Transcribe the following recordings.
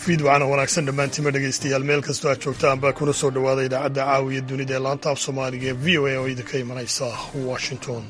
fiid waxaana wanaagsan dhammaantiima dhegaystayaal meel kastoo aad joogtaan baa kuna soo dhowaada idaacadda caawiya dunida ee laanta af soomaaliga ee v o a oo idinka imanaysa washington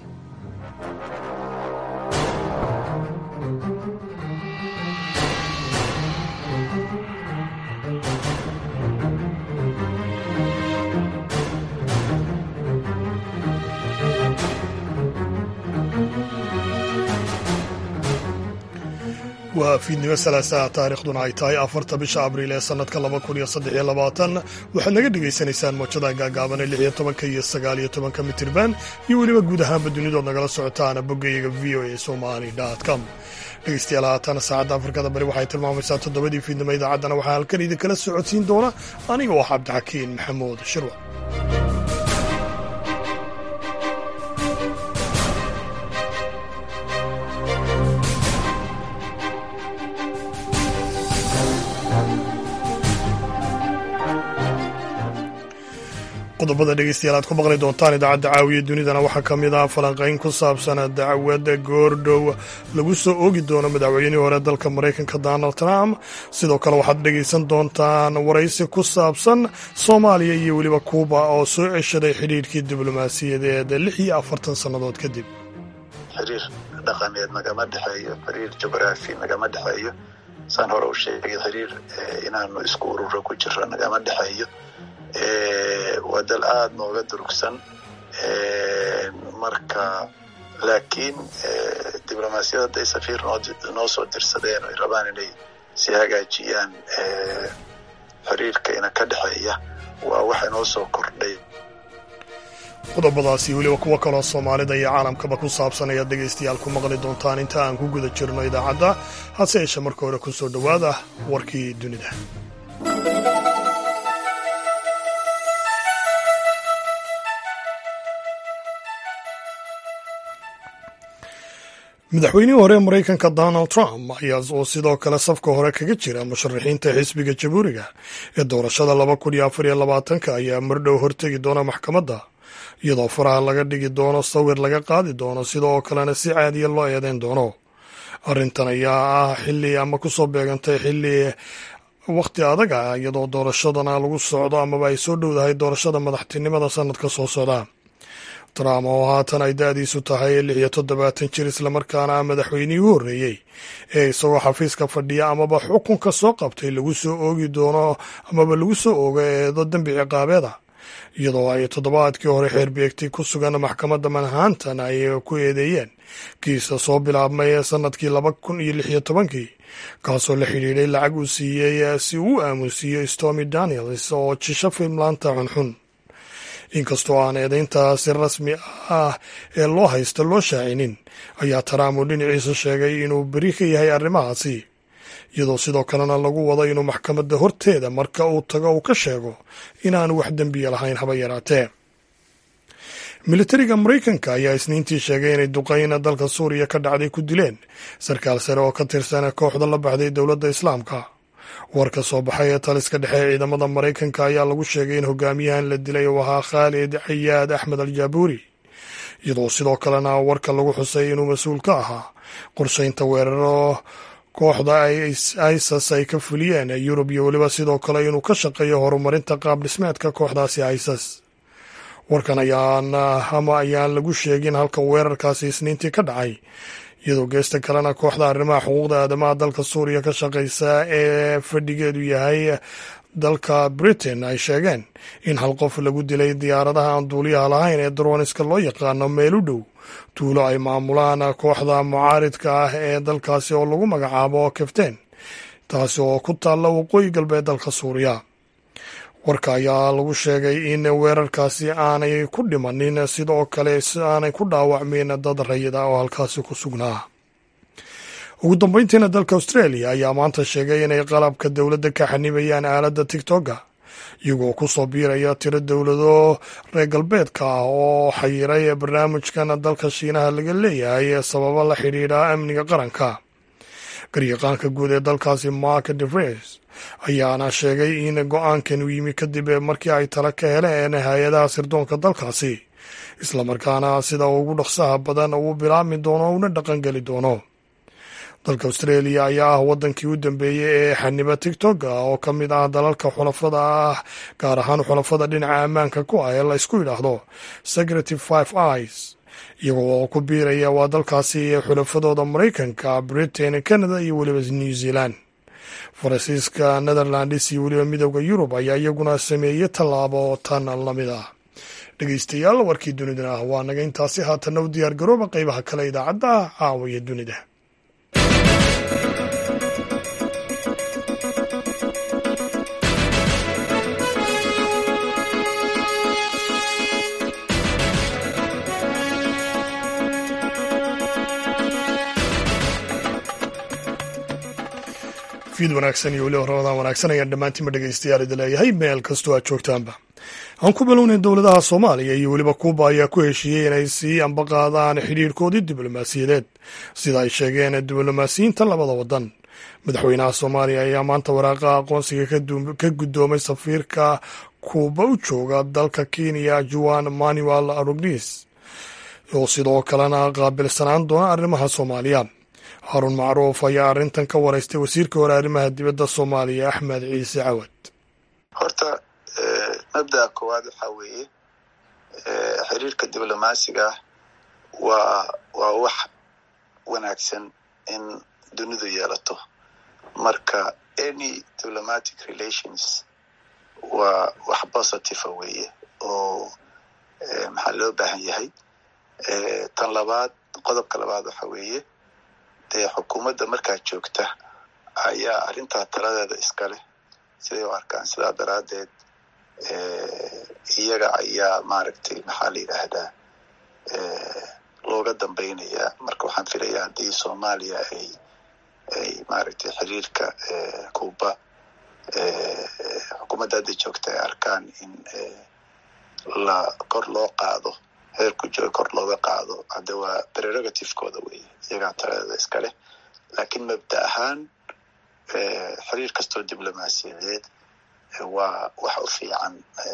waa fiidnimo salaasaha taariikhduna ay tahay afarta bisha abriil ee sannadka laba kun iyo saddex iyo labaatan waxaad naga dhegaysanaysaan moojada gaagaaban ee lix iyo tobanka iyo sagaal iyo tobanka mitirban iyo weliba guud ahaanba dunidood nagala socotaana boggayaga v o a somali com dhegeystayaal haatan saacadda afrikada bari waxay tilmaamaysaa toddobadii fiidnimo idaacaddana waxaa halkan idinkala socodsiin doona aniga oo cabdixakiin maxamuud shirwa qodobada dhegeystayaal aad ku maqli doontaan idaacadda caawiya dunidana waxaa ka mid ah falanqayn ku saabsan dacwadda goordhow lagu soo oogi doono madaxweynihii hore dalka maraykanka donald trump sidoo kale waxaad dhegaysan doontaan waraysi ku saabsan soomaaliya iyo weliba kuuba oo soo ceshaday xidhiirhkii diblomaasiyadeed lix iyo afartan sannadood kadib xiriir dhaqameed nagama dhexeeyo xiriir jugraafi nagama dhexeeyo saan hore u sheegay xiriir inaanu isku ururo ku jiro nagama dhexeeyo waa dal aada nooga durugsan marka laakiin diblomaasiyad hadday safiir noo soo dirsadeen ay rabaan inay si hagaajiyaan xiriirka ina ka dhexeeya waa waxa inoo soo kordhay qodobadaasi weliba kuwo kaloo soomaalida iyo caalamkaba ku saabsan ayaad dhegaystayaal ku maqli doontaan inta aan ku guda jirno idaacadda hase yeeshe marka hore ku soo dhowaada warkii dunida madaxweynihii hore maraykanka donald trump ayaa oo sidoo kale safka hore kaga jira musharaxiinta xisbiga jamhuuriga ee doorashada laba kun iyo afar iyo labaatanka ayaa mardhow hortegi doona maxkamadda iyadoo faraha laga dhigi doono sawir laga qaadi doono sidoo kalena si caadiya loo eedeyn doono arrintan ayaa ah xili ama kusoo beegantay xili wakhti adag ah iyadoo doorashadana lagu socdo amaba ay soo dhowdahay doorashada madaxtinimada sanadka soo socda trump oo haatan ay da-diisu tahay lix iyo toddobaatan jir islamarkaana ah madaxweynihii u horreeyey ee isagoo xafiiska fadhiya amaba xukunka soo qabtay lagu soo oogi doono amaba lagu soo oogo eedo dembi ciqaabeeda iyadoo ay toddobaadkii hore xeerbeegtay ku sugan maxkamadda manhattan ay ku eedeeyeen kiisa soo bilaabmay sanadkii laba kun iyo lix iyo tobankii kaasoo la xidhiidhay lacag uu siiyey si uu aamusiiyo stormy daniels oo jisho fiimlaanta xunxun inkastoo aan eedayntaasi rasmi ah ee loo haysta loo shaacinin ayaa trump uu dhinaciisa sheegay inuu beri ka yahay arrimahaasi iyadoo sidoo kalena lagu wado inuu maxkamadda horteeda marka uu tago uu ka sheego inaanu wax dembiya lahayn haba yaraatee militariga maraykanka ayaa isniintii sheegay inay duqeyna dalka suuriya ka dhacday ku dileen sarkaal sare oo ka tirsan kooxda la baxday dowladda islaamka war ka soo baxay ee taliska dhexe ee ciidamada maraykanka ayaa lagu sheegay in hogaamiyahan la dilay uu ahaa khaalid cayaad axmed al jaabuuri iyadoo sidoo kalena warka lagu xusay inuu mas-uul ka ahaa qorshaynta weeraro kooxda isas ay ka fuliyeen yurub iyo weliba sidoo kale inuu ka shaqeeyo horumarinta qaab dhismeedka kooxdaasi isas warkan ayaan ama ayaan lagu sheegin halka weerarkaasi isniintii ka dhacay iyadoo geesta kalena kooxda arrimaha xuquuqda aadamaha dalka suuriya ka shaqaysa ee fadhigeedu yahay dalka britain ay sheegeen in hal qof lagu dilay diyaaradaha aan duuliyaha lahayn ee daroniska loo yaqaano meel u dhow tuulo ay maamulaan kooxda mucaaridka ah ee dalkaasi oo lagu magacaabo kefteen taasi oo ku taalla waqooyi galbeed dalka suuriya warka ayaa lagu sheegay in weerarkaasi aanay ku dhimanin sidoo kale aanay ku dhaawacmin dad rayida oo halkaasi ku sugnaa ugu dambeyntiina dalka australia ayaa maanta sheegay inay qalabka dowladda ka xanibayaan aaladda tigtoga iyagoo ku soo biiraya tiro dowlado reer galbeedka ah oo xayiray barnaamijkan dalka shiinaha laga leeyahay sababo la xidhiidha amniga qaranka garyaqaanka guud ee dalkaasi mark devres ayaana sheegay in go-aankan uu yimi kadib markii ay tala ka heleen hay-adaha sirdoonka dalkaasi islamarkaana sida ugu dhaqsaha badan uu bilaabmi doono una dhaqangeli doono dalka australia ayaa ah wadankii u dambeeyey ee xaniba tigtog ah oo ka mid ah dalalka xulafada ah gaar ahaan xulafada dhinaca ammaanka ku ah ee la isku yidhaahdo secretive five eyes iyagoo oo ku biiraya waa dalkaasi xulafadooda maraykanka britain canada iyo weliba new zealand faransiiska netherlands iyo weliba midooda yurub ayaa iyaguna sameeyey tallaabo tan lamid ah dhegeystayaal warkii dunidana ah waa naga intaasi haatanna u diyaar garooba qeybaha kale idaacadda caawaya dunida fiid wanaagsan iyo weliba ramadaan wanaagsan ayaan dhammaantiinba dhegeystayaal idi leeyahay meel kastoo aad joogtaanba aan ku bilownay dowladaha soomaaliya iyo weliba kuuba ayaa ku heshiiyey inay sii ambaqaadaan xidhiirkoodii diblomaasiyadeed sida ay sheegeen diblomaasiyiinta labada wadan madaxweynaha soomaaliya ayaa maanta waraaqa aqoonsiga ka guddoomay safiirka kuuba u jooga dalka kenya juan manuel arugnis oo sidoo kalena qaabilsanaan doona arrimaha soomaaliya haarun macruuf ayaa arrintan ka waraystay wasiirka hore arrimaha dibadda soomaaliya axmed ciise cawad horta mabda'a koowaad waxaa weeye xiriirka diblomaasiga waa waa wax wanaagsan in dunidu yeelato marka any diplomatic relations waa wax positiva weeye oo maxaa loo baahan yahay tan labaad qodobka labaad waxa weeye dee xukuumadda markaa joogta ayaa arrintaa taladeeda iska leh siday u arkaan sidaa daraaddeed iyaga ayaa maaragtay maxaa la yidhaahdaa looga dambaynayaa marka waxaan filayaa haddii soomaaliya ay ay maaragtay xiriirka kuuba xukuumadda hadda joogta ay arkaan in la kor loo qaado heerku jooga kor looga qaado hadda waa prerogativekooda weeye iyagaa taladeeda iska leh laakiin mabda ahaan xiriir kastoo diblomaasiyadeed waa wax u fiican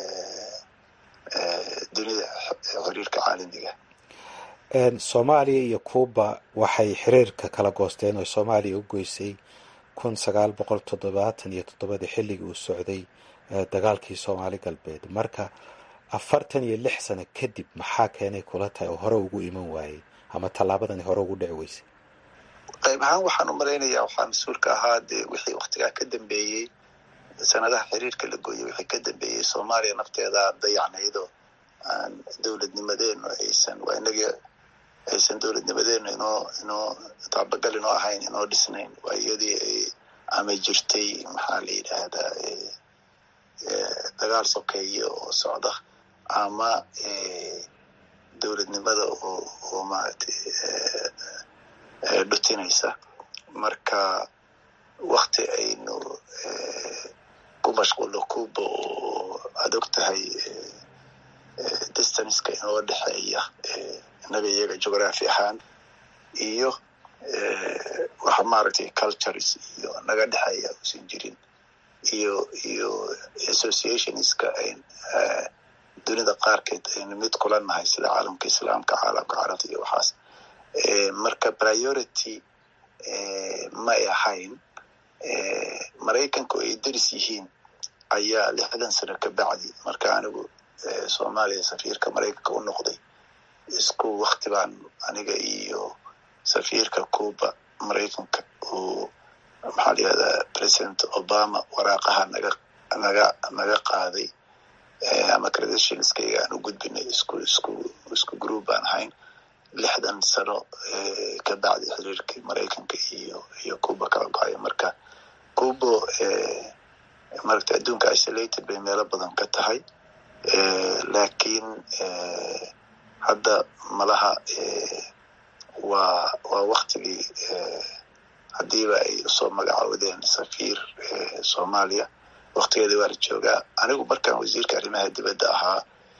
dunida xiriirka caalamiga soomaaliya iyo cuuba waxay xiriirka kala goosteen oo soomaaliya u goysay kun sagaal boqol toddobaatan iyo toddobadii xilligii uu socday dagaalkii soomaali galbeed marka afartan iyo lix sano kadib maxaa keenay kula tahay oo hore ugu iman waayey ama tallaabadani hore ugu dhici weysay qayb ahaan waxaan u malaynayaa waxaa mas-uulka ahaa dee wixii waktigaa ka dambeeyey sanadaha xiriirka la gooyey wixii ka dambeeyey soomaaliya nafteeda dayacnaydo aan dowladnimadeenu aysan waa inagii aysan dowladnimadeenu inoo inoo taabagal inoo ahayn inoo dhisnayn waa iyadii ay ama jirtay maxaa la yidhaahdaa dagaal sokeeye oo socda ama dowladnimada oo oo maaragtay dhutinaysa marka wakti aynu ku mashquulno cuba oo aada og tahay distanceka inoo dhexeeya innaga iyaga geography ahaan iyo waxa maaragtay cultures iyo naga dhexeeya usan jirin iyo iyo associationska ayn dunida qaarkeed aynu mid kula nahay sida caalamka islaamka caalamka carabta iyo waxaas marka priority ma ay ahayn maraykanka oo ay deris yihiin ayaa lixdan sano ka bacdi marka anigu soomaaliya safiirka maraykanka u noqday isku wakti baan aniga iyo safiirka cuba maraykanka uu maxaa la yihahdaa president obama waraaqaha naga naga naga qaaday ama credentialskayga aan u gudbinay isku isku isku group baan ahayn lixdan sano ka bacdi xiriirkii maraykanka iyo iyo cuba kala go-ayo marka cuba maragta adduunka isolated bay meelo badan ka tahay laakiin hadda malaha waa waa waktigii haddiiba ay usoo magacoodeen safiir soomaaliya waktigeeda waa la joogaa anigu markaan wasiirka arrimaha dibadda ahaa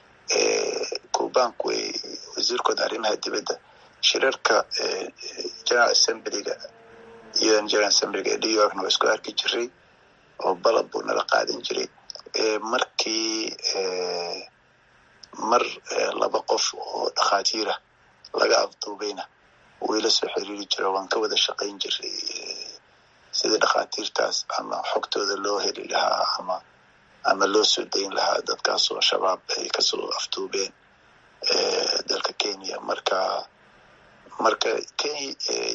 cubanku way wasiirkooda arrimaha dibadda shirarka general assemblyga un general assemblyga ee new yorkna waa isku arki jiray oo balab buu nala qaadan jiray markii mar laba qof oo dhakhaatiira laga afduubayna wayla soo xiriiri jira waan ka wada shaqayn jiray sidii dhakhaatiirtaas ama xogtooda loo heli lahaa ama ama loo soo dayn lahaa dadkaasoo shabaab ay kasoo aftuubeen dalka kenya marka marka kenya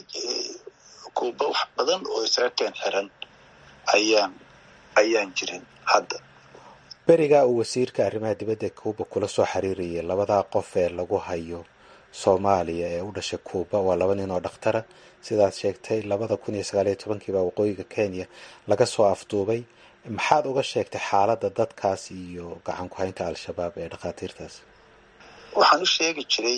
kuuba wax badan oo isaga keen xiran ayaan ayaan jirin hadda berigaa uu wasiirka arrimaha dibadda kuuba kula soo xiriirayay labadaa qof ee lagu hayo soomaaliya ee u dhashay kuuba waa laba nin oo dhakhtara sidaad sheegtay labada kun iyo sagaaliyo tobankii baa waqooyiga kenya laga soo afduubay maxaad uga sheegtay xaaladda dadkaas iyo gacan ku haynta al-shabaab ee dhakhaatiirtaas waxaan u sheegi jiray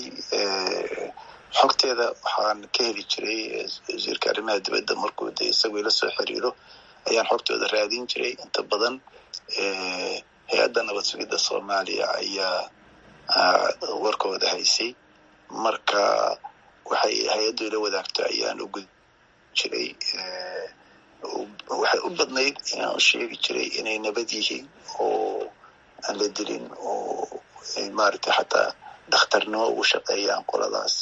xogteeda waxaan ka heli jiray wasiirka arrimaha dibadda markuu de isagoo ila soo xiriiro ayaan xogtooda raadin jiray inta badan hay-adda nabad sugidda soomaaliya ayaa warkooda haysay marka waxay hay-addu ila wadaagto ayaan u gud jiray waxay u badnayd inaan sheegi jiray inay nabad yihiin oo aan la dilin oo maaragtay xataa dhakhtarnimo ugu shaqeeyaan qoladaas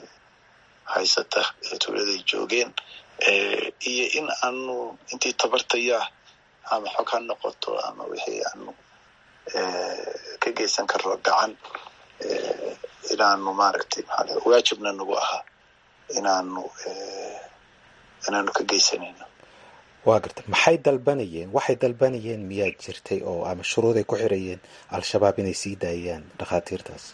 haysata ee tuuladay joogeen iyo in aanu intii tabartayaa ama xog ha noqoto ama wixii aanu ka geysan karro gacan inaanu maaragtay maa waajibna nagu ahaa inaanu inaanu ka geysanayno waa garta maxay dalbanayeen waxay dalbanayeen miyaad jirtay oo ama shuruuday ku xirayeen al-shabaab inay sii daayaan dhakhaatiirtaas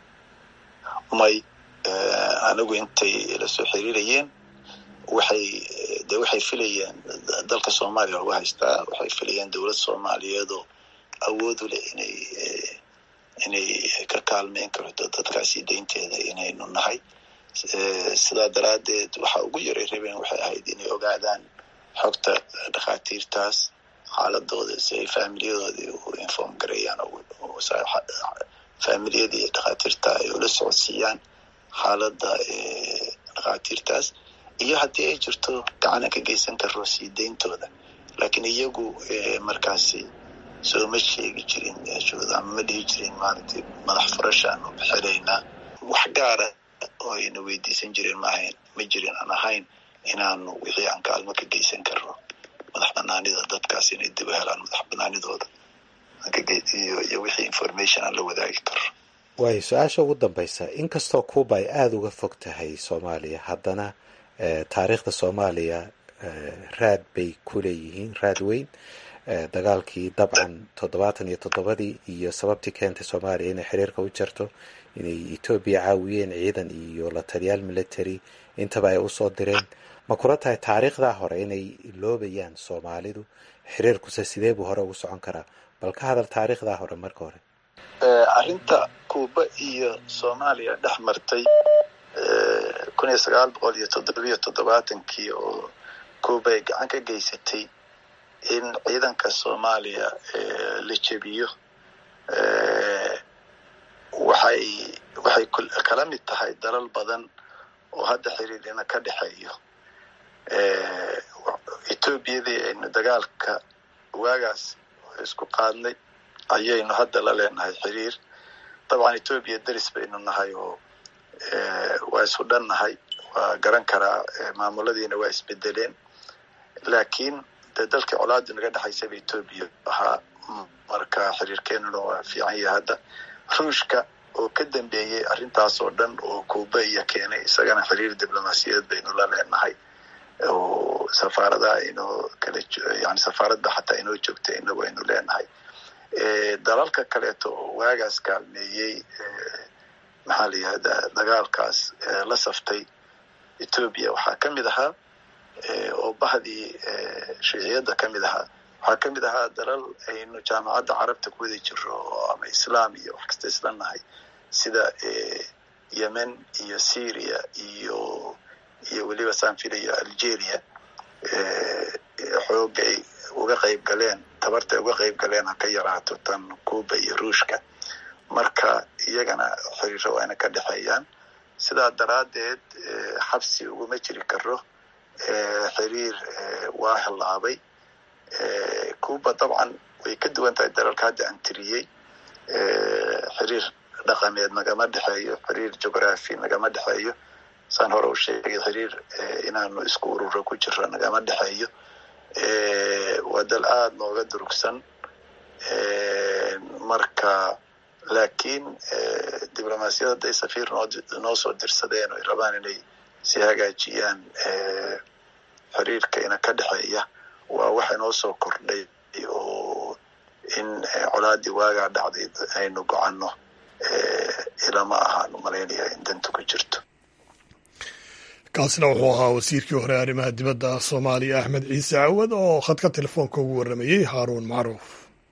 may anigu intay la soo xiriirayeen waxay de waxay filayeen dalka soomaaliya lagu haystaa waxay filayeen dowlad soomaaliyeedoo awoodu leh inay inay ka kaalmeyn karto dadkaasi daynteeda inaynu nahay sidaa daraaddeed waxa ugu yaray rabeen waxay ahayd inay ogaadaan xogta dhakhaatiirtaas xaaladooda si ay faamiliyadoodii u inform gareeyaan faamiliyadii dhakhaatiirta ay ula socodsiiyaan xaaladda dhakhaatiirtaas iyo haddii ay jirto gacanan ka geysan karo sii dayntooda laakiin iyagu markaasi sooma sheegi jirin meeshooda ama ma dhihi jirin maaragtay madax furashaanu bixinaynaa wax gaara oo ayna weydiisan jirin maahayn ma jirin aan ahayn inaanu wixii aan kaalmo ka geysan karno madax banaanida dadkaas inay dib u helaan madax banaanidooda iyo wixii information aan la wadaagi karno waayo su-aasha ugu dambaysa inkastoo cuuba ay aada uga fog tahay soomaaliya haddana taariikhda soomaaliya raad bay ku leeyihiin raad weyn dagaalkii dabcan toddobaatan iyo toddobadii iyo sababtii keentay soomaaliya inay xiriirka u jarto inay etoobiya caawiyeen ciidan iyo la taliyaal military intaba ay usoo direen ma kula tahay taariikhdaa hore inay loobayaan soomaalidu xiriirkuse sidee buu hore ugu socon karaa bal ka hadal taariikhdaa hore marka hore arrinta kuuba iyo soomaaliya dhex martay kun iyo sagaal boqol iyo toddobiyo toddobaatankii oo kuuba ay gacan ka geysatay in ciidanka soomaaliya la jebiyo waxay waxay kala mid tahay dalal badan oo hadda xiriirina ka dhexeeyo etoobiyadii aynu dagaalka waagaas isku qaadnay ayaynu hadda la leenahay xiriir dabcan etoobiya deris baynu nahay oo waa isu dhan nahay waa garan karaa maamuladiina waa isbedeleen laakiin dee dalkii colaadu naga dhexaysaba etoobiya ahaa marka xiriirkeenuna waa fiican yahay hadda ruushka oo ka dambeeyey arrintaas oo dhan oo kuuba iyo keenay isagana xiriir diblomaasiyadeed baynu la leenahay oo safaaradaha inoo kala yani safaaradda xataa inoo joogta inagu aynu leenahay dalalka kaleeto oo waagaas kaalmeeyey maxaa la yihahdaa dagaalkaas la saftay etoobiya waxaa ka mid ahaa oo bahdii shuuciyadda ka mid ahaa waxaa ka mid ahaa dalal aynu jaamacadda carabta ku wada jiro ama islaam iyo wax kasta isla nahay sida yemen iyo syria iyo iyo weliba saan filayo algeria xooga ay uga qayb galeen tabarta ay uga qayb galeen ha ka yaraato tan cuuba iyo ruushka marka iyagana xiriiro waa ina ka dhexeeyaan sidaa daraaddeed xabsi uguma jiri karo xiriir waa hilaabay cuuba dabcan way ka duwan tahay dalalka hadda aan tiriyey xiriir dhaqameed nagama dhexeeyo xiriir jugraphy nagama dhexeeyo saan hore u sheegay xiriir inaanu isku ururo ku jiro nagama dhexeeyo waa dal aada nooga durugsan marka laakiin diblomaasiyadda hadday safiir noo soo dirsadeen o ay rabaan inay si hagaajiyaan xiriirka ina ka dhexeeya waa waxa inoo soo kordhay oo in colaadii waagaa dhacday aynu gocanno ilama ahaanu malaynaya in dantu ku jirto kaasina wuxuu ahaa wasiirkii hore arrimaha dibadda soomaaliya axmed ciise cawad oo khadka telefoonka ugu warramayey haaruun macruuf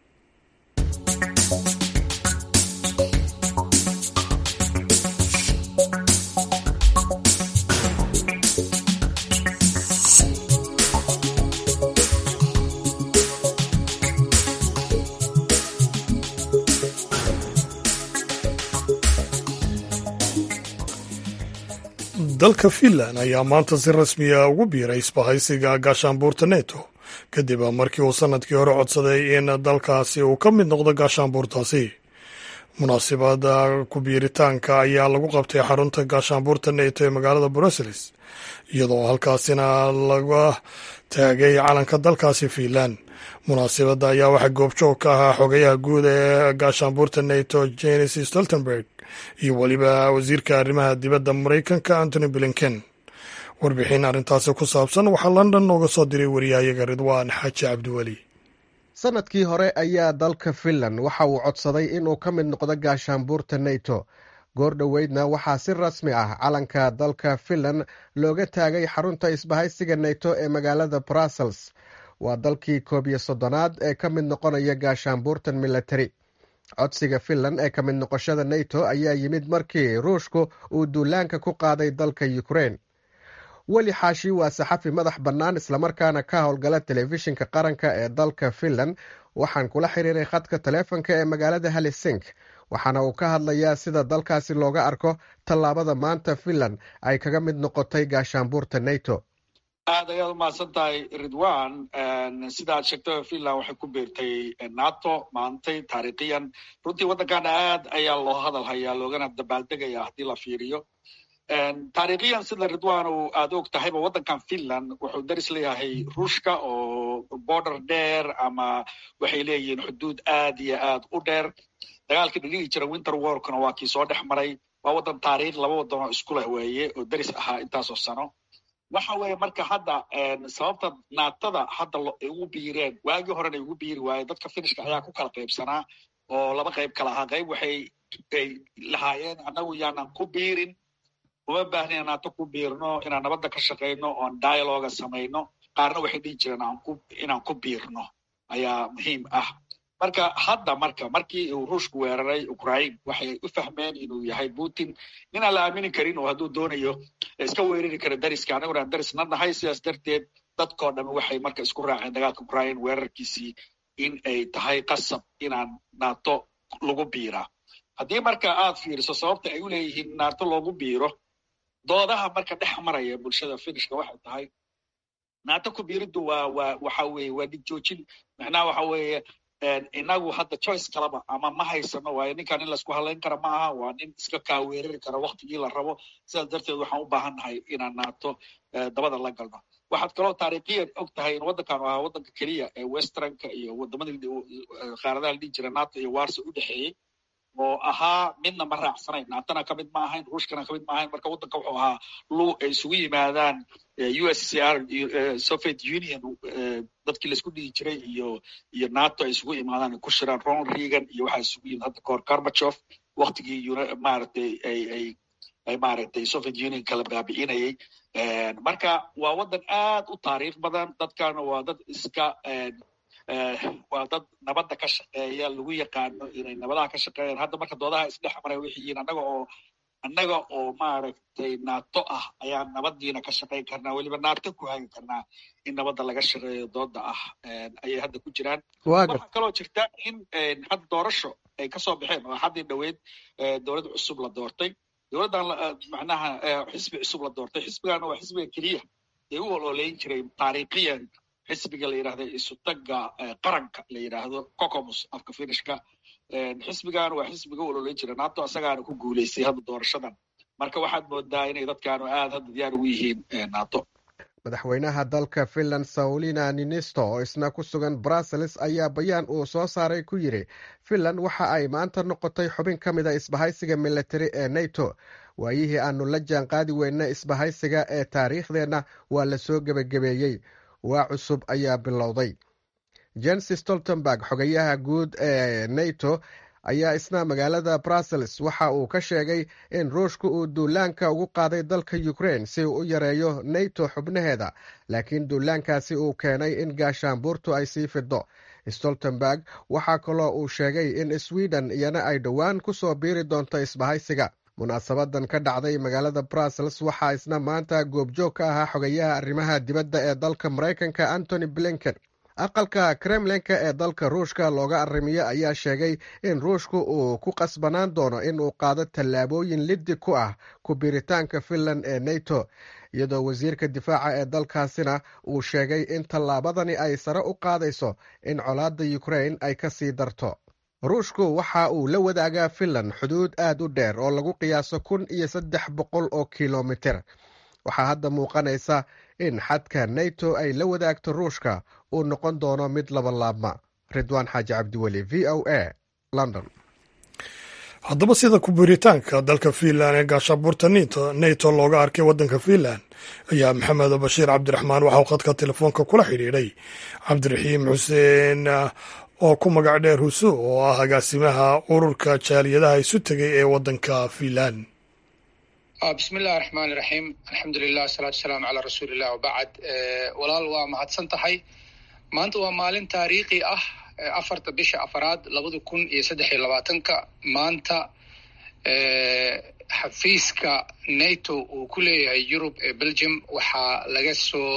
dalka finland ayaa maanta si rasmiya ugu biiray isbahaysiga gaashaanbuurta neto kadib markii uu sanadkii hore codsaday in dalkaasi uu ka mid noqdo gaashaanbuurtaasi munaasibada ku biiritaanka ayaa lagu qabtay xarunta gaashaanbuurta neto ee magaalada brussels iyadoo halkaasina laga taagay calanka dalkaasi finland munaasibadda ayaa waxaa goobjoog ka ahaa xogayaha guud ee gaashaanbuurta neto jenis stoltenberg iyo weliba wasiirka arrimaha dibadda maraykanka antony blinken warbixin arrintaasi ku saabsan waxaa london nooga soo diray wariyahayaga ridwaan xaaji cabdiweli sanadkii hore ayaa dalka finland waxa uu codsaday inuu ka mid noqdo gaashaanbuurta neto goor dhoweydna waxaa si rasmi ah calanka dalka finland looga taagay xarunta isbahaysiga neto ee magaalada brussels waa dalkii koob iyo soddonaad ee ka mid noqonaya gaashaanbuurtan militari codsiga finland ee ka mid noqoshada neto ayaa yimid markii ruushku uu duulaanka ku qaaday dalka ukrein weli xaashi waa saxafi madax bannaan islamarkaana ka howlgala telefishinka qaranka ee dalka finland waxaan kula xiriiray khadka taleefonka ee magaalada halisink waxaana uu ka hadlayaa sida dalkaasi looga arko tallaabada maanta finland ay kaga mid noqotay gaashaanbuurta neto aad ayaad umahadsan tahay ridwan sida aad sheegtay finland waxay ku biirtay nato maantay taariikhiyan runtii waddankan aad ayaa loo hadal hayaa loogana dabaaldegaya haddii la fiiriyo taariikhiyan sida ridwan uu aada og tahayba waddankan finland wuxuu daris leeyahay ruushka oo border dheer ama waxay leeyihiin xuduud aad iyo aad u dheer dagaalkii dhigigi jira winter warkuna waa kii soo dhex maray waa waddan taariikh laba waddan oo isku leh weeye oo deris ahaa intaasoo sano waxa weeye marka hadda sababta naatada hadda ay ugu biireen waagii horena ay ugu biiri waaye dadka finishka ayaa ku kala qaybsanaa oo laba qayb kala ahaa qayb waxay ay lahaayeen annagu yaanan ku biirin uma baahna in naato ku biirno inaan nabadda ka shaqayno oon dialoga samayno qaarna waxay dhihi jireen inaan ku biirno ayaa muhiim ah marka hadda marka markii uu ruushku weeraray ukraine waxay u fahmeen inuu yahay putin ninaan la aamini karin oo hadduu doonayo iska weerari kara dariska annaguna aan darisna nahay sidaas darteed dadkoo dhami waxay marka isku raaceen dagaalka ukraine weerarkiisii in ay tahay qasab inaan nato lagu biiraa haddii marka aad fiiriso sababta ay u leeyihiin nato loogu biiro doodaha marka dhex maraya bulshada finishka waxay tahay nato ku biiriddu waa waa waxa weeye waa dhig joojin macnaha waxa weeye inagu hadda choice kalaba ama ma haysano waayo ninkan in laisku halayn kara ma aha waa nin iska kaaweerari kara waktigii la rabo sidaas darteed waxaan u baahan nahay inaan naato dabada la galno waxaad kaloo taariikhiyan og tahay in waddankan ahaa waddanka keliya ee westernka iyo wadamadii qaaradaha la dhihi jira nato iyo warso u dhexeeyey oo ahaa midna ma raacsanayn naatona ka mid ma ahayn ruushkana ka mid ma ahayn marka waddanka wuxuu ahaa lu ay isugu yimaadaan u s c r soviet union dadkii laisku dhihi jiray iyo iyo nato ay isugu imaadaan ay ku shiraan ronald reagan iyo waxaa isugu yimid hadda kahor karbachof waktigii maaragtay ay ay ay maaragtay soviet union kala baabi'inayay marka waa waddan aad u taariikh badan dadkana waa dad iska waa dad nabadda ka shaqeeya lagu yaqaano inay nabadaha ka shaqeeyaan hadda marka doodaha isdhex maray waxay yihiin annaga oo annaga oo maaragtay nato ah ayaan nabadiina ka shaqayn karnaa weliba nato ku hagi karnaa in nabadda laga shaqeeyo dooda ah ayay hadda ku jiraan waxaa kaloo jirta in hadda doorasho ay kasoo baxeen oo haddii dhoweyd dowlad cusub la doortay dowladdan macnaha xisbi cusub la doortay xisbigana waa xisbiga keliya ee u ololeyn jiray taariikhiyan xisbiga la yidhahdo isutaga qaranka la yidhaahdo cocomus afka finishka xisbigan waa xisbiga u ololeyn jira nato asagaana ku guuleystay hadda doorashadan marka waxaad moodaa inay dadkaanu aad hadda diyaar ugu yihiin nato madaxweynaha dalka finland saulina ninisto oo isna ku sugan brussels ayaa bayaan uu soo saaray ku yidhi finland waxa ay maanta noqotay xubin ka mid a isbahaysiga militari ee nato waayihii aanu la jaan qaadi weyna isbahaysiga ee taariikhdeenna waa la soo gebagabeeyey waa cusub ayaa bilowday jens stoltenberg xogayaha guud ee nato ayaa isna magaalada brussels waxa uu ka sheegay in ruushka uu duulaanka ugu qaaday dalka ukraine si uu u yareeyo nato xubnaheeda laakiin duulaankaasi uu keenay in gaashaanbuurtu ay sii fido stoltenberg waxaa kaloo uu sheegay in sweden iyana ay dhowaan ku soo biiri doonto isbahaysiga munaasabadan ka dhacday magaalada brussels waxaa isna maanta goobjoog ka ahaa xogayaha arrimaha dibadda ee dalka maraykanka antony blinken aqalka kremlinka ee dalka ruushka looga arrimiyo ayaa sheegay in ruushku uu ku qasbanaan doono in uu qaado tallaabooyin liddi ku ah ku biiritaanka finland ee nato iyadoo wasiirka difaaca ee dalkaasina uu sheegay in tallaabadani ay sare u qaadayso in colaadda ukraine ay ka sii darto ruushku waxa uu la wadaagaa finland xuduud aad u dheer oo lagu qiyaaso kun iyo saddex boqol oo kilomiter waxaa hadda muuqanaysa in xadka nato ay la wadaagto ruushka uu noqon doono mid labalaabma ridwaan xaaji cabdiweli v o a london haddaba sida ku-biiritaanka dalka fiinland ee gaashabuurta nato looga arkay waddanka fiinland ayaa maxamed bashiir cabdiraxmaan waxauu khadka telefoonka kula xidhiidhay cabdiraxiim xuseen oo ku magac dheer husu oo ah agaasimaha ururka jaaliyadaha isu tegay ee waddanka fiinland bismi illahi raxmaan iraxiim alxamdulilah asalaatu wasalaamu calaa rasuulilah wabacd walaal waa mahadsan tahay maanta waa maalin taariikhi ah afarta bisha afaraad labada kun iyo saddex iyo labaatanka maanta xafiiska nato uu ku leeyahay yurub ee belgium waxaa laga soo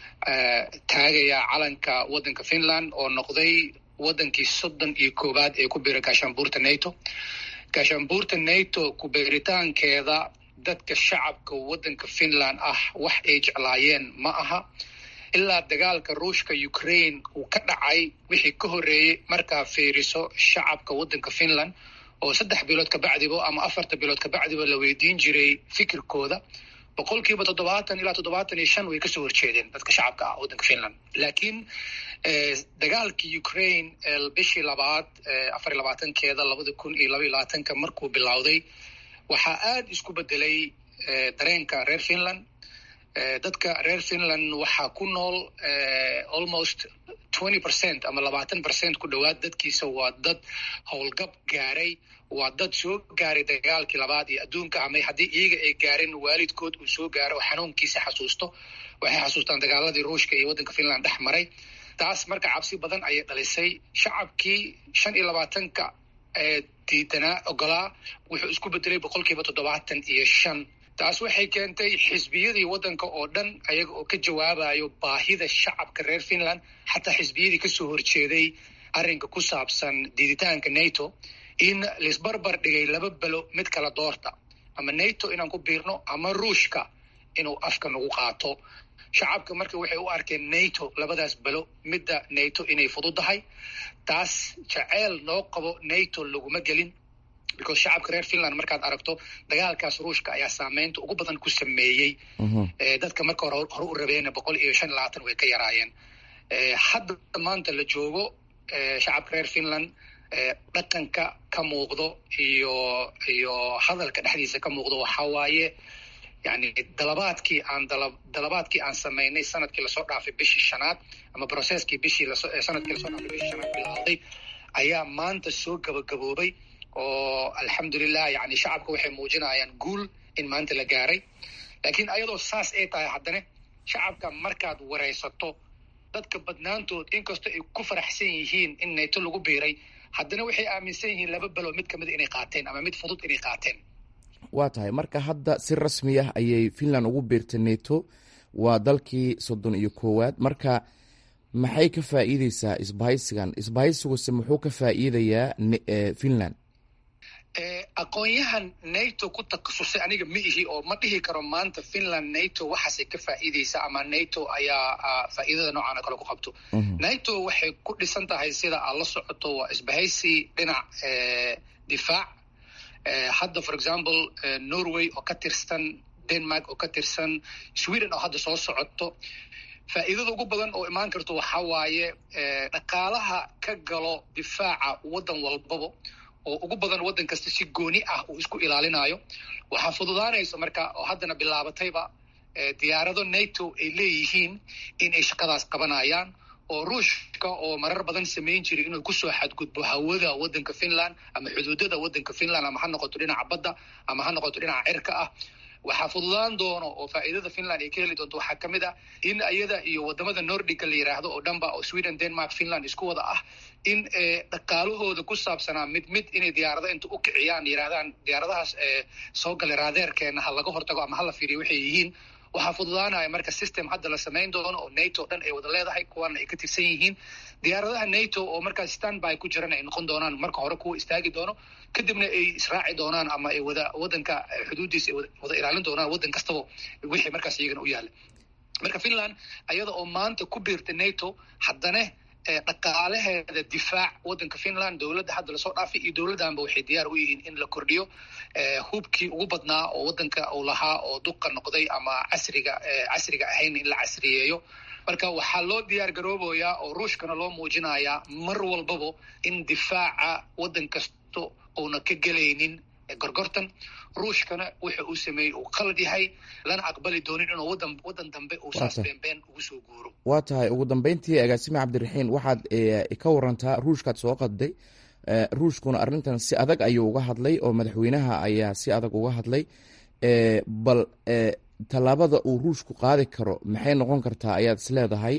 taagayaa calanka waddanka finland oo noqday waddankii soddon iyo koowaad ee ku biira gaashaanbuurta nato gaashaanbuurta nato ku-biiritaankeeda dadka shacabka waddanka finland ah wax ay jeclaayeen ma aha ilaa dagaalka ruushka ukraine uu ka dhacay wixii ka horreeyey markaa fiiriso shacabka waddanka finland oo saddex bilood kabacdiba ama afarta bilood kabacdiba la weydiin jiray fikirkooda boqolkiiba toddobaatan ilaa toddobaatan iyo shan way kasoo horjeedeen dadka shacabka ah waddanka finland laakiin dagaalkii ukraine bishii labaad afar iyo labaatankeeda labada kun iyo laba iyo labaatanka markuu bilowday waxaa aada isku bedelay dareenka reer finland dadka reer finland waxaa ku nool almost twenty percent ama labaatan percent ku dhowaad dadkiisa waa dad howlgab gaaray waa dad soo gaaray dagaalkii labaad iyo adduunka ama haddii iyaga ay gaareen waalidkood uu soo gaaro oo xanuunkiisa xasuusto waxay xasuustaan dagaaladii ruushka iyo waddanka finland dhex maray taas marka cabsi badan ayay dhalisay shacabkii shan iyo labaatanka diidanaa ogolaa wuxuu isku bedelay boqolkiiba toddobaatan iyo shan taas waxay keentay xisbiyadii waddanka oo dhan ayaga oo ka jawaabayo baahida shacabka reer finland xataa xisbiyadii kasoo horjeeday arrinka ku saabsan diiditaanka nato in laisbarbar dhigay laba belo mid kala doorta ama nato inaan ku biirno ama ruushka inuu afka nagu qaato shacabka marka waxay u arkeen nato labadaas belo midda nato inay fududahay taas jaceyl noo qabo nato laguma gelin because shacabka reer finland markaad aragto dagaalkaas ruushka ayaa saameynta ugu badan ku sameeyey dadka marka hore hore u rabeen boqol iyo shan iyo labaatan way ka yaraayeen hadda maanta la joogo shacabka reer finland dhaqanka ka muuqdo iyo iyo hadalka dhexdiisa ka muuqdo waxaa waaye yani dalabaadkii aan dala dalabaadkii aan samaynay sanadkii lasoo dhaafay bishii shanaad ama processkii bishii laso sanadkii lasoo dhaafay bishii shanaad bilowday ayaa maanta soo gabagaboobay oo alxamdulilah yani shacabka waxay muujinayaan guul in maanta la gaaray laakiin ayadoo saas ay tahay haddana shacabka markaad waraysato dadka badnaantood inkastoo ay ku faraxsan yihiin in nato lagu biiray haddana waxay aaminsan yihiin laba belo mid kamid inay qaateen ama mid fudud inay qaateen waa tahay marka hadda si rasmi ah ayay finland ugu biirtay nato waa dalkii soddon iyo koowaad marka maxay ka faa'iideysaa isbahaysigan isbahaysiguse muxuu ka faa'iidayaa finland aqoon-yahan nato ku takhasusay aniga ma ihi oo ma dhihi karo maanta finland nato waxaasay ka faa'iideysaa ama nato ayaa faa'iidada noocan oo kale ku qabto nato waxay ku dhisan tahay sida aad la socoto waa isbahaysi dhinac difaac hadda for example norway oo ka tirsan denmark oo ka tirsan sweden oo hadda soo socoto faa'iidada ugu badan oo imaan karto waxaa waaye dhaqaalaha ka galo difaaca waddan walbaba oo ugu badan waddan kasta si gooni ah uu isku ilaalinayo waxaa fududaanaysa marka oo haddana bilaabatayba diyaarado nato ay leeyihiin in ay shaqadaas qabanayaan oo ruushka oo marar badan samayn jiray inuu kusoo xadgudbo hawada waddanka finland ama xuduudada waddanka finland ama ha noqoto dhinaca badda ama ha noqoto dhinaca cirka ah waxaa fududaan doono oo faa'iidada finland ay ka heli doonto waxaa ka mid ah in iyada iyo wadamada nordica la yidhaahdo oo dhanba oo sweden denmark finland isku wada ah in dhaqaalahooda ku saabsanaa mid mid inay diyaarado inta u kiciyaan yidhahdaan diyaaradahaas soo galay raadeerkeena ha laga hortago ama hala fiiriyo waxay yihiin waxaa fududaanaya marka system hadda la samayn doono oo nato dhan ay wada leedahay kuwana ay ka tirsan yihiin diyaaradaha nato oo markaa standby ku jiran ay noqon doonaan marka hore kuwa istaagi doono kadibna ay israaci doonaan ama ay wada wadanka xuduuddiisa ay wada ilaalin doonaan waddan kastaba wixii markaas iyagana u yaalla marka finland ayada oo maanta ku biirta nato haddana dhaqaalaheeda difaac waddanka finland dowladda hadda lasoo dhaafay iyo dowladdanba waxay diyaar u yihiin in la kordhiyo hubkii ugu badnaa oo waddanka uu lahaa oo duqa noqday ama casriga casriga ahayn in la casriyeeyo marka waxaa loo diyaar garoobayaa oo ruushkana loo muujinayaa mar walbaba in difaaca waddan kasto uuna ka gelaynin gorgortan ruushkana wuxa uu sameeyey uu qalad yahay lana aqbali doonin inuu wadan waddan dambe uu saas beenbeen ugu soo guuro waa tahay ugu dambeyntii agaasime cabdiraxiin waxaad ka warantaa ruushkaad soo qadday ruushkuna arrintan si adag ayuu uga hadlay oo madaxweynaha ayaa si adag uga hadlay bal tallaabada uu ruushku qaadi karo maxay noqon kartaa ayaad is leedahay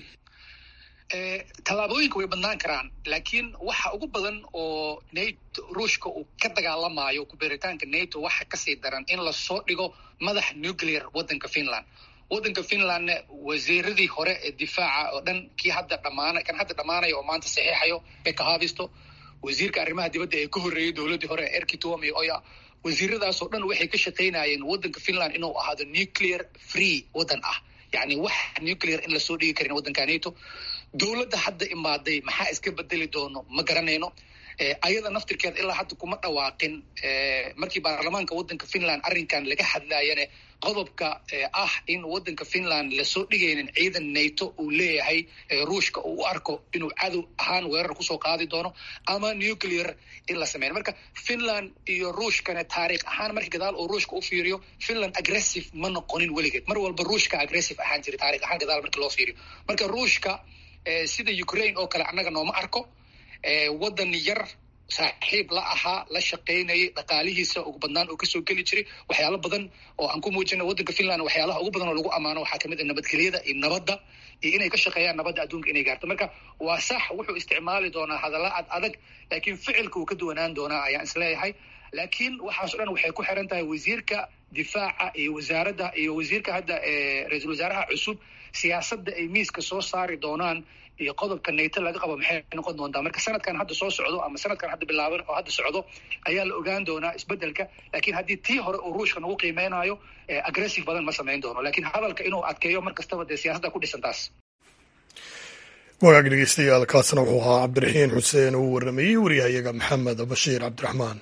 tallaabooyinka way badnaan karaan laakiin waxa ugu badan oo nato ruushka uu ka dagaalamayo kubeeritaanka nato waxa kasii daran in lasoo dhigo madax nuclear waddanka finland waddanka finlandna wasiiradii hore ee difaaca oo dhan kii hadda dhamaana kan hadda dhammaanaya oo maanta saxiixayo beka havisto wasiirka arrimaha dibadda ee ka horreeyey dowladdii hore erki tuomi oya wasiiradaasoo dhan waxay ka shaqaynayeen waddanka finland inuu ahaado nuclear free waddan ah yacni wax nuclear in lasoo dhigi karin waddanka nato dowladda hadda imaaday maxaa iska bedeli doono ma garanayno ayada naftirkeeda ilaa hadda kuma dhawaaqin markii baarlamaanka waddanka finland arrinkan laga hadlayane qodobka ah in waddanka finland lasoo dhigaynin ciidan nato uu leeyahay ruushka uu u arko inuu cadow ahaan weerar kusoo qaadi doono ama nuclear in la sameyn marka finland iyo ruushkana taariikh ahaan markii gadaal uu ruushka u fiiriyo finland aggressive ma noqonin weligeed mar walba ruushka aggressive ahaan jira taarikh ahaan gadaal markii loo fiiriyo marka ruushka sida ukraine oo kale annaga nooma arko waddan yar saaxiib la ahaa la shaqaynayay dhaqaalihiisa ugu badnaan oo kasoo geli jiray waxyaalo badan oo aan ku muujina waddanka finland waxyaalaha ugu badan oo lagu ammaano waxaa kamid a nabadgelyada iyo nabadda iyo inay ka shaqeeyaan nabadda adduunka inay gaarto marka waa sax wuxuu isticmaali doonaa hadalla ad adag laakiin ficilka uu ka duwanaan doonaa ayaan isleeyahay laakiin waxaaso dhan waxay ku xiran tahay wasiirka difaaca iyo wasaaradda iyo wasiirka hadda ra-iisul wasaaraha cusub siyaasadda ay miiska soo saari doonaan iyo qodobka nato laga qabo maxay noqon doontaa marka sanadkan hadda soo socdo ama sanadkan hadda bilaaban oo hadda socdo ayaa la ogaan doonaa isbedelka laakiin haddii tii hore uu ruushka nagu qiimeynayo aggressive badan ma samayn doono laakiin hadalka inuu adkeeyo mar kastaba dee siyaasadda ku dhisan taas wagaag dhegeystayaal kaasna wuxuu ahaa cabdiraxiin xuseen uu waramayey waryahayaga maxamed bashiir cabdiraxmaan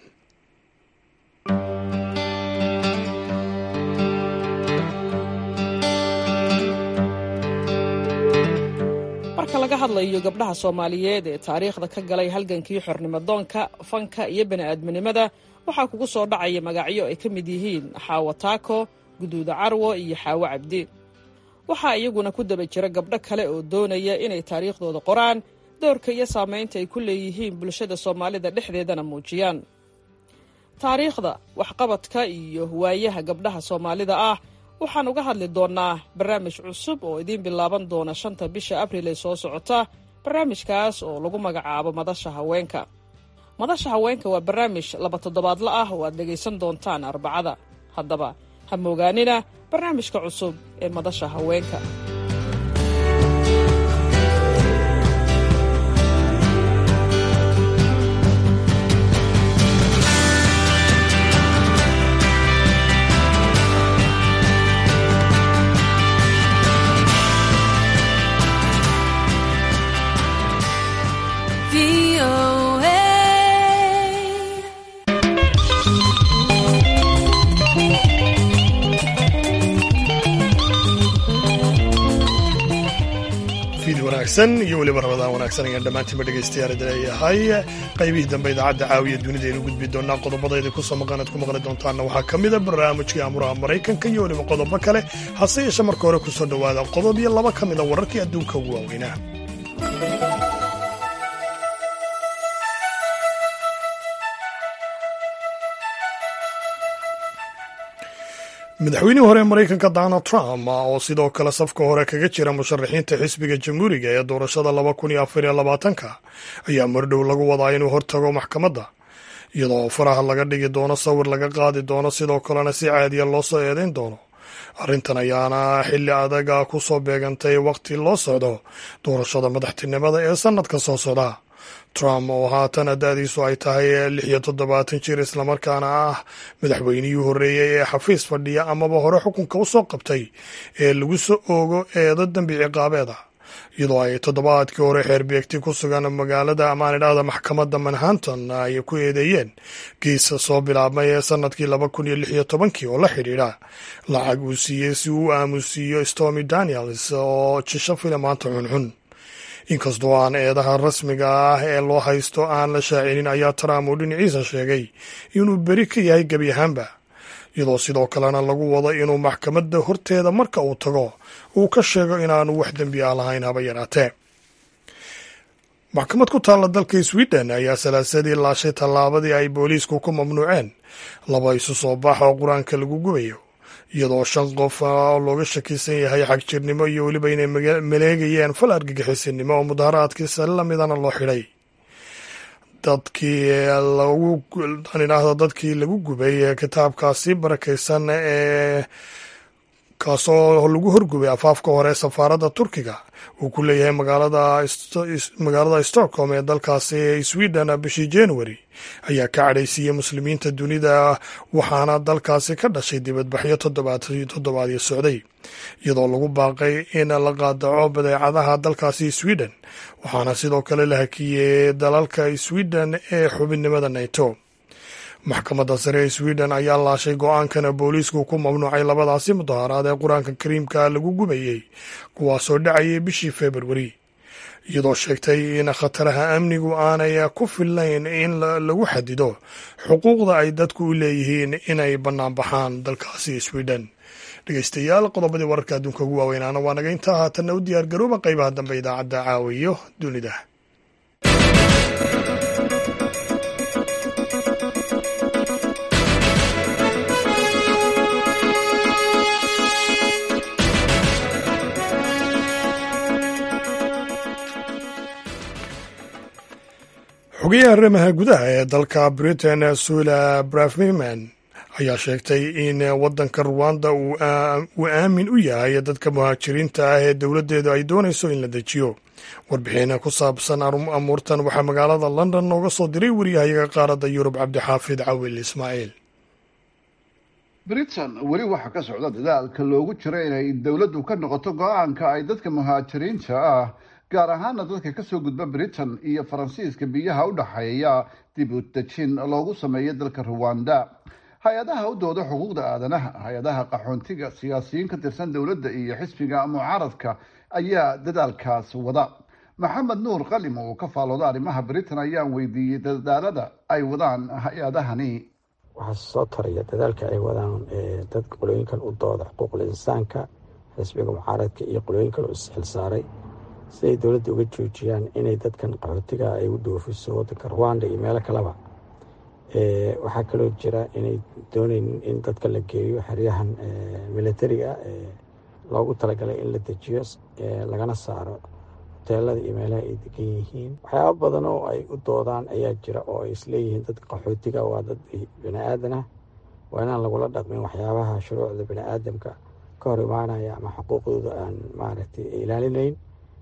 marka laga hadlayo gabdhaha soomaaliyeed ee taariikhda ka galay halgankii xornimodoonka fanka iyo bani'aadminimada waxaa kugu soo dhacaya magacyo ay ka mid yihiin xaawo taako guduuda carwo iyo xaawo cabdi waxaa iyaguna ku daba jira gabdho kale oo doonaya inay taariikhdooda qoraan doorka iyo saamaynta ay ku leeyihiin bulshada soomaalida dhexdeedana muujiyaan taariikhda waxqabadka iyo waayaha gabdhaha soomaalida ah waxaan uga hadli doonnaa barnaamij cusub oo idiin bilaaban doona shanta bisha abril ee soo socota barnaamijkaas oo lagu magacaabo madasha haweenka madasha haweenka waa barnaamij laba toddobaadla ah oo aad dhegaysan doontaan arbacada haddaba ha moogaanina barnaamijka cusub ee madasha haweenka fiid wanaagsan iyo weliba rabadaan wanaagsan ayaan dhammaantiinba dhegaystayaal idin leeyahay qaybihii dambe idaacadda caawiya dunida aynu gudbi doonaa qodobadayda ku soo maqan aad ku maqli doontaanna waxaa ka mida barnaamijkii amuraha maraykanka iyo weliba qodobo kale hase yeeshe marka hore ku soo dhowaada qodob iyo laba ka mida wararkii adduunka ugu waaweynaa madaxweynihii hore ee maraykanka donald trump oo sidoo kale safka hore kaga jira musharaxiinta xisbiga jamhuuriga ee doorashada laba kun iyo afar iyo labaatanka ayaa mardhow lagu wadaa inuu hortago maxkamadda iyadoo faraha laga dhigi doono sawir laga qaadi doono sidoo kalena si caadiya loo soo eedeyn doono arrintan ayaana xilli adaga ku soo beegantay waqti loo socdo doorashada madaxtinimada ee sannadka soo socda trump oo haatan da-diisu ay tahay lix iyo toddobaatan jir islamarkaana ah madaxweynihii horreeyey ee xafiis fadhiya amaba hore xukunka u soo qabtay ee lagu soo oogo eedo dembi ciqaabeeda iyadoo ay toddobaadkii hore xeerbeegti ku sugan magaalada amaanidhahda maxkamadda manhattan ay ku eedeeyeen geesa soo bilaabmay ee sannadkii laba kun iyo lix iyo tobankii oo la xidhiidha lacag uu siiyey si uu u aamusiiyo stormy daniels oo jisho filimaanta xunxun inkastoo aan eedaha rasmiga ah ee loo haysto aan la shaacinin ayaa trump uu dhinaciisa sheegay inuu beri ka yahay gebi ahaanba iyadoo sidoo kalena lagu wado inuu maxkamadda horteeda marka uu tago uu ka sheego inaanu wax dembi ah lahayn haba yaraatee maxkamad ku taalla dalka sweden ayaa salaasadii laashay tallaabadii ay booliisku ku mamnuuceen laba isu soo baax oo qur-aanka lagu gubayo iyadoo shan qof oo looga shakisan yahay xagjirnimo iyo weliba inay maleegayeen fal argagixisinimo oo mudaharaadkiisa lamidana loo xidhay dadkii laguidhaahdo dadkii lagu gubay kitaabkaasi barakaysan ee kaasoo lagu horgubay afaafka hore safaaradda turkiga uu ku leeyahay magaalada stockholm ee dalkaasi sweden bishii january ayaa ka cadhaysiiyey muslimiinta dunida waxaana dalkaasi ka dhashay dibadbaxyo toddobaadyo socday iyadoo lagu baaqay in la qaadaco badeecadaha dalkaasi sweden waxaana sidoo kale la hakiyey dalalka sweden ee xubinnimada nato maxkamadda sare ee sweden ayaa laashay go-aankana booliisku ku mamnuucay labadaasi mudaharaad ee qur-aanka kariimka lagu gubayey kuwaasoo dhacayay bishii februari iyadoo sheegtay in khataraha amnigu aanay ku fillayn in lagu xadido xuquuqda ay dadku u leeyihiin inay bannaanbaxaan dalkaasi sweden dhegeystayaal qodobadii wararka adduunka ugu waaweynaana waa naga intaa haatanna u diyaar garooba qaybaha dambe idaacadda caawiyo dunida xogayaha arrimaha gudaha ee dalka britain sula brafmiman ayaa sheegtay in waddanka ruwanda uu aamin u yahay dadka muhaajiriinta ah ee dowladdeedu ay doonayso in la dejiyo warbixin ku saabsan amuurtan waxaa magaalada london nooga soo diray wariyahayaga qaaradda yurub cabdixaafid cawil ismaaciil britain weli waxaa ka socda dadaalka loogu jiro inay dowladdu ka noqoto go-aanka ay dadka muhaajiriinta ah gaar ahaana dadka kasoo gudba britain iyo faransiiska biyaha u dhexeeya dib u dejin loogu sameeyo dalka ruwanda hay-adaha u dooda xuquuqda aadanaha hay-adaha qaxoontiga siyaasiyiin ka tirsan dowladda iyo xisbiga mucaaradka ayaa dadaalkaas wada maxamed nuur qalim oo ka faalooda arrimaha britain ayaan weydiiyey dadaalada ay wadaan hay-adahani waxaa soo taraya dadaalka ay wadaan dad qolooyinkan u dooda xuquuqul insaanka xisbiga mucaaradka iyo qolooyinkan u isxilsaaray si ay dowladda uga joojiyaan inay dadkan qaxootiga ay u dhoofiso wadanka ruwanda iyo meelo kaleba waxaa kaloo jira inay doonaynin in dadka la geeyo xeryahan militariga ee loogu talagalay in la dejiyo lagana saaro hoteelada iyo meelaha ay degan yihiin waxyaaba badan oo ay u doodaan ayaa jira oo ay isleeyihiin dadka qaxootiga waa dad bini aadan ah waa inaan lagula dhaqmin waxyaabaha shuruucda bini aadamka ka hor imaanaya ama xuquuqdooda aan maaragtay ilaalinayn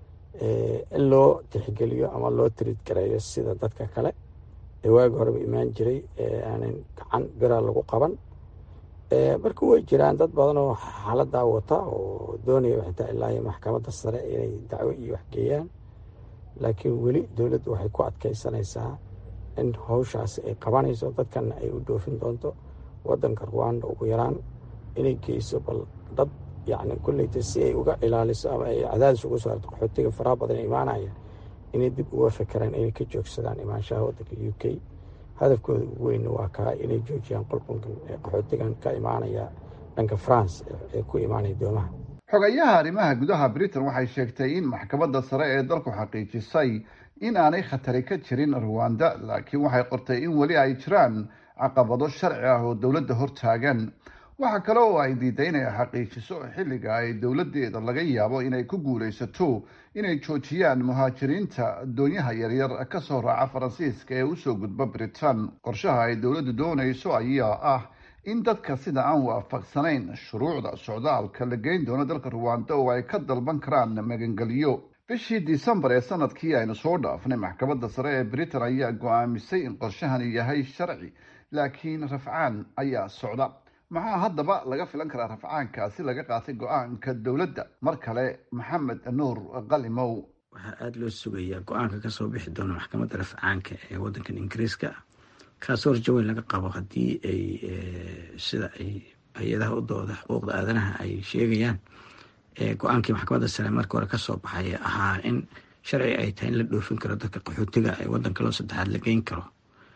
in loo tixgeliyo ama loo tiriid gareeyo sida dadka kale ee waagi horeba imaan jiray aanan gacan bira lagu qaban marka way jiraan dad badan oo xaaladaa wata oo doonaya xitaa ilaa iyo maxkamadda sare inay dacwo iyo waxgeeyaan laakiin weli dowladdu waxay ku adkeysanaysaa in howshaasi ay qabanayso dadkana ay u dhoofin doonto wadanka ruwanda ugu yaraan inay geyso bal dad yacni kulleyta si ay uga ilaaliso ama ay cadaadis ugu saarto qaxootiga faraha badan imaanaya inay dib uga fekeraan inay ka joogsadaan imaanshaha waddanka u k hadafkooda ugu weynna waa kaa inay joojiyaan qulqulka qaxootigan ka imaanaya dhanka france ee ku imaanaya doomaha xogayaha arrimaha gudaha britain waxay sheegtay in maxkamadda sare ee dalku xaqiijisay in aanay khatari ka jirin ruwanda laakiin waxay qortay in weli ay jiraan caqabado sharci ah oo dowladda hortaagan waxa kale oo ay diiday inay xaqiijiso xilliga ay dowladeeda laga yaabo inay ku guulaysato inay joojiyaan muhaajiriinta doonyaha yaryar kasoo raaca faransiiska ee usoo gudba britain qorshaha ay dowladdu doonayso ayaa ah in dadka sida aan waafaqsanayn shuruucda socdaalka la geyn doono dalka ruwanda oo ay ka dalban karaan magangelyo bishii disembar ee sanadkii aynu soo dhaafnay maxkamadda sare ee britain ayaa go-aamisay in qorshahani yahay sharci laakiin rafcaan ayaa socda maxaa haddaba laga filan karaa rafcaankaasi laga qaatay go-aanka dowladda mar kale maxamed nuur qalimow waxaa aada loo sugayaa go-aanka kasoo bixi doona maxkamadda rafcaanka ee waddankan ingiriiska kaasoo rajo weyn laga qabo haddii ay sida ay hay-adaha u dooda xuquuqda aadanaha ay sheegayaan go-aankii maxkamadda sare markii hore kasoo baxay ahaa in sharci ay tahay in la dhoofin karo dadka qaxootiga ee waddanka loo saddexaad la geyn karo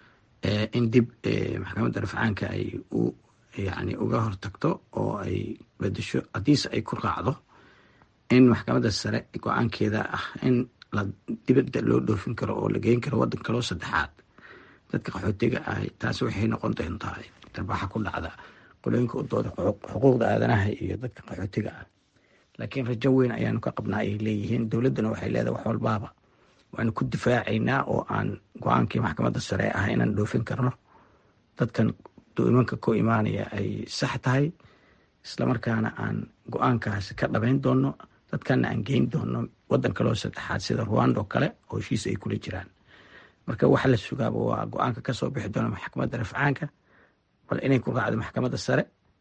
in dib maxkamadda rafcaanka ay u yani uga hortagto oo ay bedesho haddiise ay ku raacdo in maxkamadda sare go-aankeeda ah in la dibadda loo dhoofin karo oo la geyn karo waddanka loo saddexaad dadka qaxootiga ah taasi waxay noqon doontaa darbaaxa ku dhacda qolooyinka u dooda xuquuqda aadanaha iyo dadka qaxootiga ah laakiin rajo weyn ayaanu ka qabnaa ay leeyihiin dowladduna waxay leedahay wax walbaaba waanu ku difaacaynaa oo aan go-aankii maxkamadda sare ah inaan dhoofin karno dadkan doomanka ku imaanaya ay sax tahay islamarkaana aan go-aankaasi ka dhabayn doono dadkana aan geyn doono waddan kaloo saddexaad sida ruwanda oo kale oo heshiis ay kula jiraan marka waxa la sugaaba waa go-aanka kasoo bixi doona maxkamadda rafcaanka bal inay ku raacdo maxkamadda sare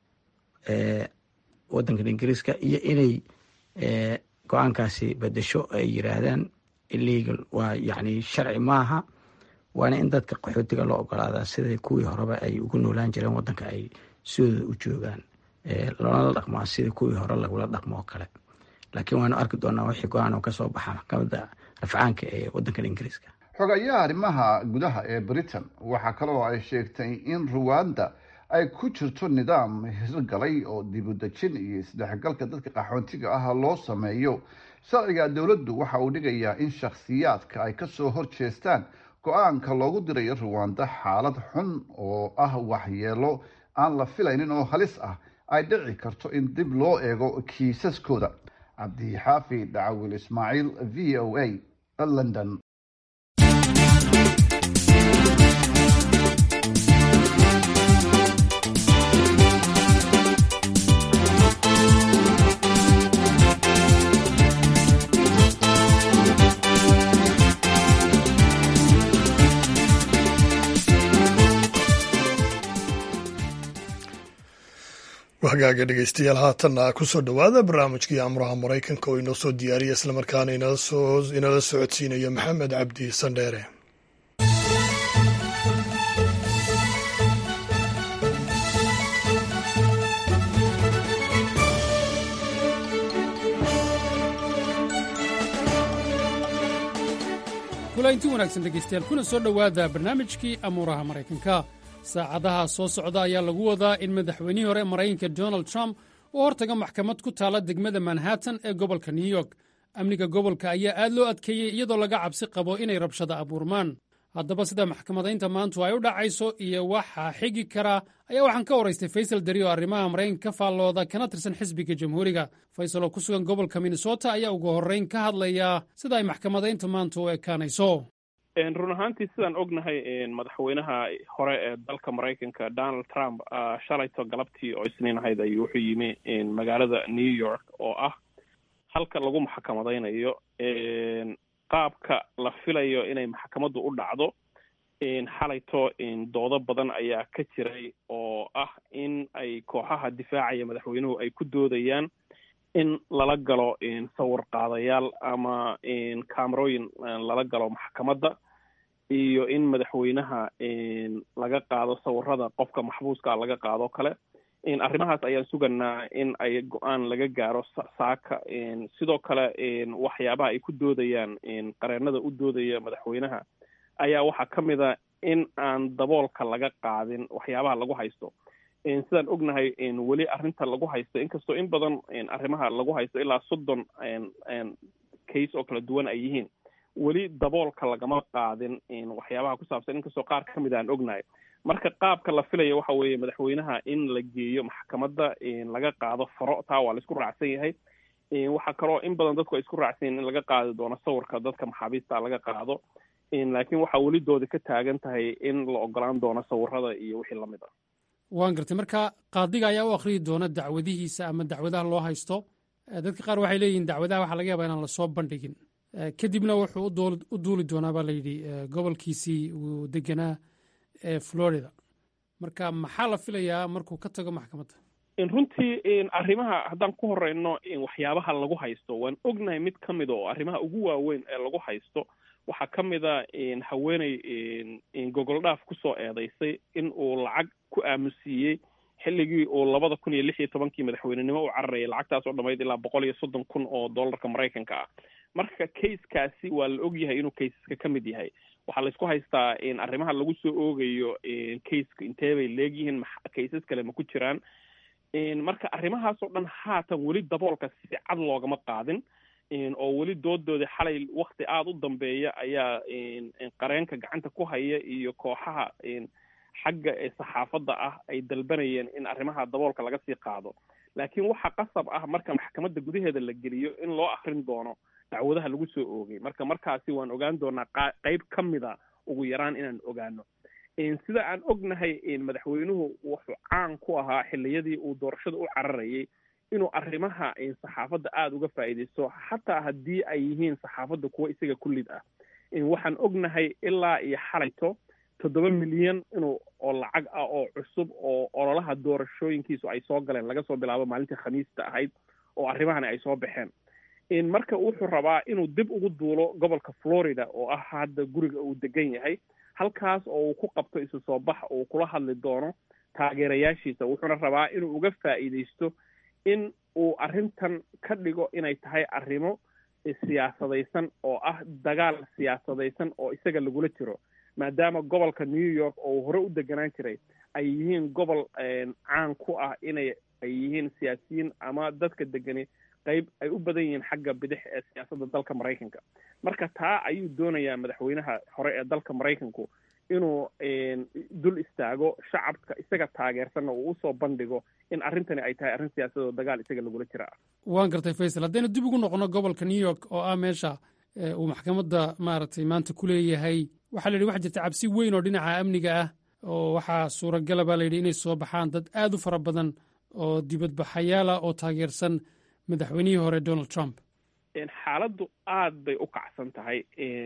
waddankan ingiriiska iyo inay go-aankaasi bedesho ay yiraahdaan illegal waa yacni sharci maaha waana in dadka qaxootiga loo ogolaadaa sida kuwii horeba ay ugu noolaan jireen waddanka ay sidooda u joogaan loonala dhaqmaa sida kuwii hore lagula dhaqmo oo kale laakiin waanu arki doonaa wixii go-aan oo kasoo baxa maxkamadda rafcaanka ee waddankan ingiriiska xogayaha arrimaha gudaha ee britain waxaa kaloo ay sheegtay in ruwanda ay ku jirto nidaam hirgalay oo dibudejin iyo isdhexgalka dadka qaxoontiga ah loo sameeyo sharciga dowladdu waxa uu dhigayaa in shakhsiyaadka ay kasoo horjeestaan go-aanka loogu dirayo ruwanda xaalad xun oo ah waxyeelo aan la filaynin oo halis ah ay dhici karto in dib loo eego kiisaskooda cabdixaafi dhacawil ismaaciil v o a london hagaaga dhegeystayaal haatanna kusoo dhowaada barnaamijkii amuraha maraykanka oo inoo soo diyaariya islamarkaana inala socodsiinayo maxamed cabdi sandheere kulanti wanaagsan dhegaystayaal kuna soo dhowaada barnaamijkii amuuraha maraykanka saacadaha soo socda ayaa lagu wadaa in madaxweynihii hore maraykanka donald trump uu hortaga maxkamad ku taala degmada manhattan ee gobolka new york amniga gobolka ayaa aad loo adkeeyey iyadoo laga cabsi qabo inay rabshada abuurmaan haddaba sida maxkamadaynta maantu ay u dhacayso iyo waxaa xigi karaa ayaa waxaan ka waraystay faysal dari oo arrimaha maraykanka ka faallooda kana tirsan xisbiga jamhuuriga faysal oo ku sugan gobolka minnesota ayaa ugu horrayn ka hadlayaa sida ay maxkamadaynta maantu u ekaanayso run ahaantii sidaan ognahay madaxweynaha hore ee dalka maraykanka donald trump shalayto galabtii oo isniin ahayd ayuu wuxuu yimi magaalada new york oo ah halka lagu maxkamadaynayo qaabka la filayo inay maxkamaddu u dhacdo xalayto doodo badan ayaa ka jiray oo ah in ay kooxaha difaacaya madaxweynuhu ay ku doodayaan in lala galo sawir qaadayaal ama camerooyin lala galo maxkamadda iyo in madaxweynaha laga qaado sawirada qofka maxbuuska laga qaado kale arrimahaas ayaan suganaa in ay go-aan laga gaaro saaka sidoo kale waxyaabaha ay ku doodayaan qareenada u doodaya madaxweynaha ayaa waxaa ka mid a in aan daboolka laga qaadin waxyaabaha lagu haysto sidaan ognahay weli arrinta lagu haysto inkastoo in badan arrimaha lagu haysto ilaa soddon case oo kala duwan ay yihiin weli daboolka lagama qaadin waxyaabaha ku saabsan inkastoo qaar ka mid aan ognahay marka qaabka la filaya waxa weeye madaxweynaha in la geeyo maxkamadda laga qaado faro taa waa la isku raacsan yahay waxaa kaloo in badan dadku ay isku raacsan yahin in laga qaadi doono sawirka dadka maxaabiista laga qaado laakiin waxaa weli doodi ka taagan tahay in la ogolaan doono sawirada iyo wixii lamid ah waan gartay marka qaadiga ayaa u akhriyi doona dacwadihiisa ama dacwadaha loo haysto dadka qaar waxay leeyihiin dacwadaha waxaa laga yaabaa inaan lasoo bandhigin kadibna wuxuu u duuli doonaa baa layidhi gobolkiisii uu deganaa ee florida marka maxaa la filayaa markuu ka tago maxkamadda runtii arrimaha haddaan ku horeyno waxyaabaha lagu haysto waan ognahay mid ka mida oo arrimaha ugu waaweyn ee lagu haysto waxaa ka mid a haweeney gogol dhaaf kusoo eedeysay in uu lacag ku aamusiiyey xilligii uu labada kun iyo lix iyo tobankii madaxweynenimo u cararayay lacagtaas oo dhamayd ilaa boqol iyo soddon kun oo dollarka maraykanka ah marka kaiskaasi waa la ogyahay inuu kaisaska ka mid yahay waxaa laysku haystaa arrimaha lagu soo oogayo kaiska intee bay leegyihiin kaisas kale ma ku jiraan marka arrimahaasoo dhan haatan weli daboolka si cad loogama qaadin oo weli doodoodii xalay wakti aada u dambeeya ayaa qareenka gacanta ku haya iyo kooxaha xagga ee saxaafadda ah ay dalbanayeen in arrimaha daboolka laga sii qaado laakiin waxaa qasab ah marka maxkamadda gudaheeda la geliyo in loo akrin doono dacwadaha lagu soo oogay marka markaasi waan ogaan doonaa qeyb ka mida ugu yaraan inaan ogaano sida aan ognahay madaxweynuhu wuxuu caan ku ahaa xilliyadii uu doorashada u cararayay inuu arrimaha saxaafadda aada uga faa'iidaysto xataa haddii ay yihiin saxaafadda kuwa isaga kullid ah waxaan ognahay ilaa iyo xalayto toddoba milyan inuu oo lacag ah oo cusub oo ololaha doorashooyinkiisu ay soo galeen laga soo bilaabo maalintii khamiista ahayd oo arrimahani ay soo baxeen marka wuxuu rabaa inuu dib ugu duulo gobolka florida oo ah hadda guriga uu degan yahay halkaas oo uu ku qabto isu soo bax uu kula hadli doono taageerayaashiisa wuxuuna rabaa inuu uga faa'iidaysto in uu arrintan ka dhigo inay tahay arrimo siyaasadaysan oo ah dagaal siyaasadaysan oo isaga lagula jiro maadaama gobolka new york oo hore u deganaan jiray ay yihiin gobol caan ku ah inay ay yihiin siyaasiyiin ama dadka degani qayb ay u badan yihiin xagga bidix ee siyaasadda dalka maraykanka marka taa ayuu doonayaa madaxweynaha hore ee dalka maraykanku inuu dul istaago shacabka isaga taageersanna uu usoo bandhigo in arrintani ay tahay arrin siyaasadoo dagaal isaga lagula jira ah waan gartay faysal haddaynu dib ugu noqono gobolka new york oo ah meesha uu maxkamadda maaragtay maanta ku leeyahay waxaa la yidhi waxa jirta cabsi weyn oo dhinaca amniga ah oo waxaa suuragala baa layidhi inay soo baxaan dad aad u fara badan oo dibadbaxayaala oo taageersan madaxweynihii hore donald trump xaaladdu aad bay u kacsan tahay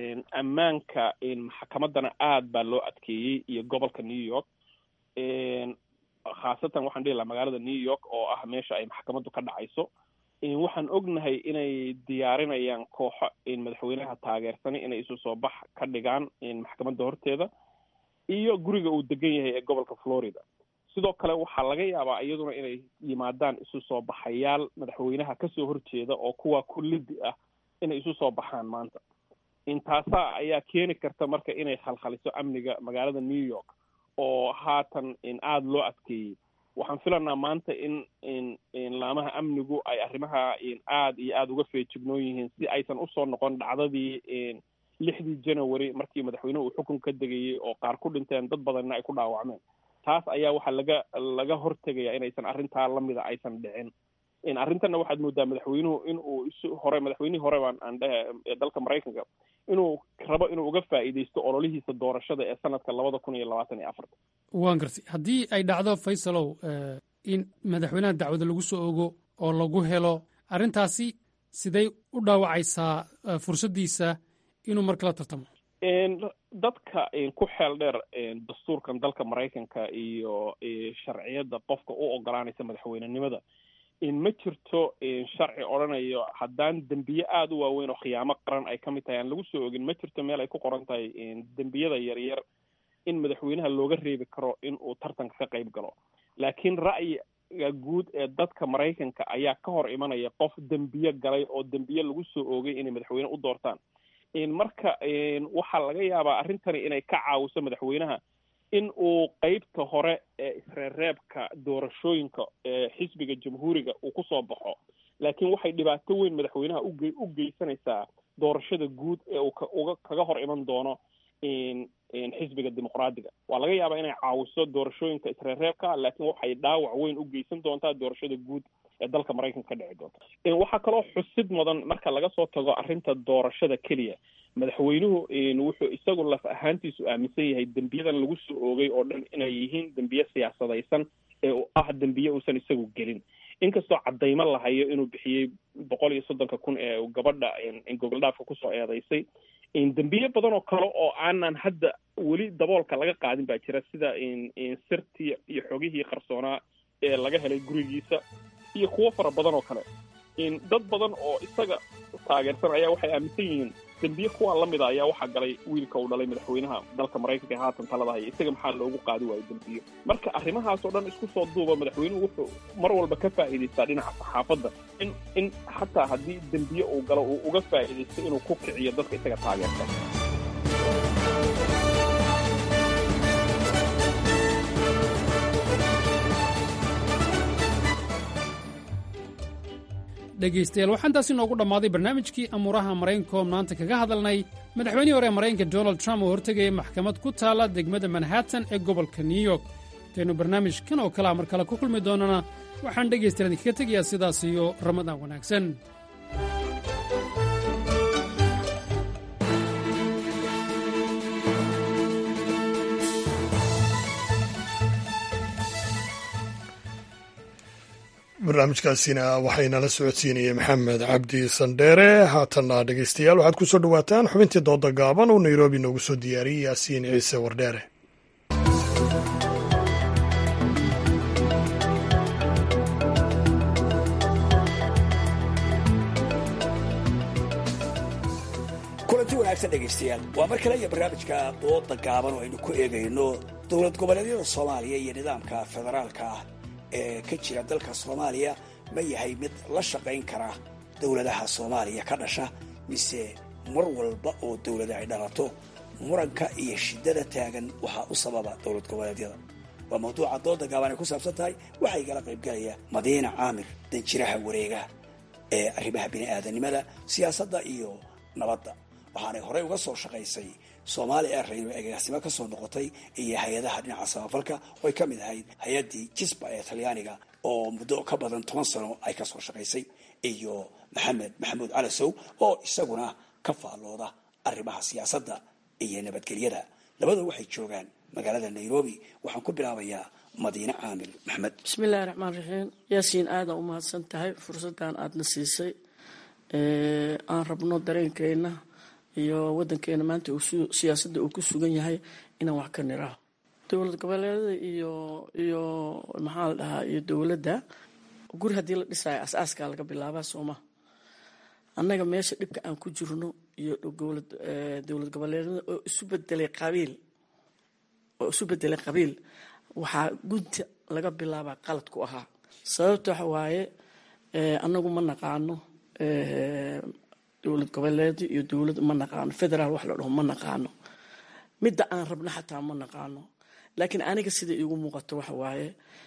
ammaanka maxkamaddana aad baa loo adkeeyey iyo gobolka new york khaasatan waxaan dhihi lahaa magaalada new york oo ah meesha ay maxkamaddu ka dhacayso waxaan ognahay inay diyaarinayaan kooxo madaxweynaha taageersanay inay isu soo bax ka dhigaan maxkamadda horteeda iyo guriga uu degan yahay ee gobolka florida sidoo kale waxaa laga yaabaa iyaduna inay yimaadaan isu soo baxayaal madaxweynaha kasoo horjeeda oo kuwa kullidi ah inay isu soo baxaan maanta intaasaa ayaa keeni karta marka inay khalkhaliso amniga magaalada new york oo haatan aada loo adkeeyey waxaan filanaa maanta in laamaha amnigu ay arrimaha aad iyo aada uga feejignoon yihiin si aysan usoo noqon dhacdadii lixdii january markii madaxweynuhu uu xukun ka degayey oo qaar ku dhinteen dad badanna ay ku dhaawacmeen taas ayaa waxaa laga laga hortegaya inaysan arrintaa lamida aysan dhicin arrintanna waxaad moodaa madaxweynuhu in uu isu hore madaxweynihii hore baan aan dhehe ee dalka maraykanka inuu rabo inuu uga faa'iidaysto ololihiisa doorashada ee sanadka labada kun iyo labaatan iyo afarta waan gartay haddii ay dhacdo faysalow in madaxweynaha dacwada lagu soo ogo oo lagu helo arrintaasi siday u dhaawacaysaa fursaddiisa inuu mar kala tartamo dadka ku xeel dheer dastuurkan dalka maraykanka iyo sharciyadda qofka u ogolaanaysa madaxweynenimada ma jirto sharci odhanayo haddaan dembiye aada u waaweyn oo khiyaamo qaran ay ka mid tahay aan lagu soo ogin ma jirto meel ay ku qoran tahay dembiyada yaryar in madaxweynaha looga reebi karo in uu tartanka ka qayb galo laakiin ra'yi guud ee dadka maraykanka ayaa ka hor imanaya qof dembiye galay oo dembiye lagu soo oogay inay madaxweyne u doortaan marka waxaa laga yaabaa arrintani inay ka caawiso madaxweynaha in uu qeybta hore ee isreereebka doorashooyinka ee xisbiga jamhuuriga uu kusoo baxo laakiin waxay dhibaato weyn madaxweynaha uge u geysanaysaa doorashada guud ee uu kauga kaga hor iman doono xisbiga dimuqraadiga waa laga yaabaa inay caawiso doorashooyinka isreereebka laakiin waxay dhaawac weyn u geysan doontaa doorashada guud ee dalka maraykanka ka dhici doonta waxaa kaloo xusid mudan marka laga soo tago arrinta doorashada keliya madaxweynuhu wuxuu isagu laf ahaantiisu aaminsan yahay dembiyadan lagu soo oogay oo dhan inay yihiin dembiye siyaasadaysan ee ah dembiye uusan isagu gelin inkastoo cadaymo lahayo inuu bixiyey boqol iyo soddonka kun ee gabadha gogoldhaafka kusoo eedeysay dembiye badan oo kale oo aanan hadda weli daboolka laga qaadin baa jira sida sirtii iyo xogihii qarsoonaa ee laga helay gurigiisa iyo kuwo fara badan oo kale dad badan oo isaga taageersan ayaa waxay aaminsan yihiin dembiye kuwaa lamida ayaa waxaa galay wiilka uu dhalay madaxweynaha dalka maraykanka ee haatan talada haya isaga maxaa loogu qaadi waayo dembiyo marka arrimahaas oo dhan isku soo duuba madaxweynuhu wuxuu mar walba ka faa'iidaystaa dhinaca saxaafadda in in xataa haddii dembiye uu galo uu uga faa'iidaysto inuu ku kiciyo dadka isaga taageersan dhegaystayaal waxaan taasi noogu dhammaaday barnaamijkii amuuraha maraykanko maanta kaga hadalnay madaxweynihii hore ee maraykanka donald trump oo hortegaya maxkamad ku taalla degmada manhattan ee gobolka new york intaynu barnaamijkan oo kalea mar kale ku kulmi doonana waxaan dhegaystayaal idinkaga tegayaa sidaas iyo ramadaan wanaagsan barnaamijkaasina waxaynala socodsiinayay maxamed cabdi sandheere haatanna dhegaystayaal waxaad ku soo dhowaataan xubintii dooda gaaban oo nairobi noogu soo diyaariyey yaasiin ciise wardheere kulanti wanaagsan dhegaystayaal waa mar kale iyo barnaamijka dooda gaaban oo aynu ku eegayno dowlad goboleedyada soomaaliya iyo nidaamka federaalka ah ee ka jira dalka soomaaliya ma yahay mid la shaqayn kara dowladaha soomaaliya ka dhasha mise mar walba oo dowlada ay dhalato muranka iyo shiddada taagan waxaa u sababa dowlad goboleedyada waa mawduuca dooda gaaban ay ku saabsan tahay waxaa igala qaybgalaya madiina caamir danjiraha wareega ee arrimaha bini'aadanimada siyaasadda iyo nabadda waxaanay horey uga soo shaqaysay soomaali airrain oo agaasimo ka soo noqotay iyo hay-adaha dhinaca samafalka oo ay ka mid ahayd hay-addii jisba ee talyaaniga oo muddo ka badan toban sano ay ka soo shaqaysay iyo maxamed maxamuud calasow oo isaguna ka faallooda arrimaha siyaasadda iyo nabadgelyada labadoo waxay joogaan magaalada nairobi waxaan ku bilaabayaa madiine caamir maxamed bismillahi raxmaan raxiim yaasiin aada u mahadsan tahay fursaddan aadana siisay aan rabno dareenkeena iyo wadankeena maanta siyaasadda uu ku sugan yahay inaan wax ka niraho dowlad goboleedada iyo iyo maxaa la dhahaa iyo dowladda guri haddii la dhisayo as-aaskaa laga bilaabaa sooma annaga meesha dhibka aan ku jirno iyo dowlad goboleedada oo isu bedelay qabiil oo isu bedelay qabiil waxaa gunta laga bilaabaa qalad ku ahaa sababta waxa waaye annagu ma naqaano dowlad goboleed iyo dowlad ma naqaano federaal wax la dhaho ma naqaano midda aan rabno xataa ma naqaano laakiin aniga sida iigu muuqato waxa waaye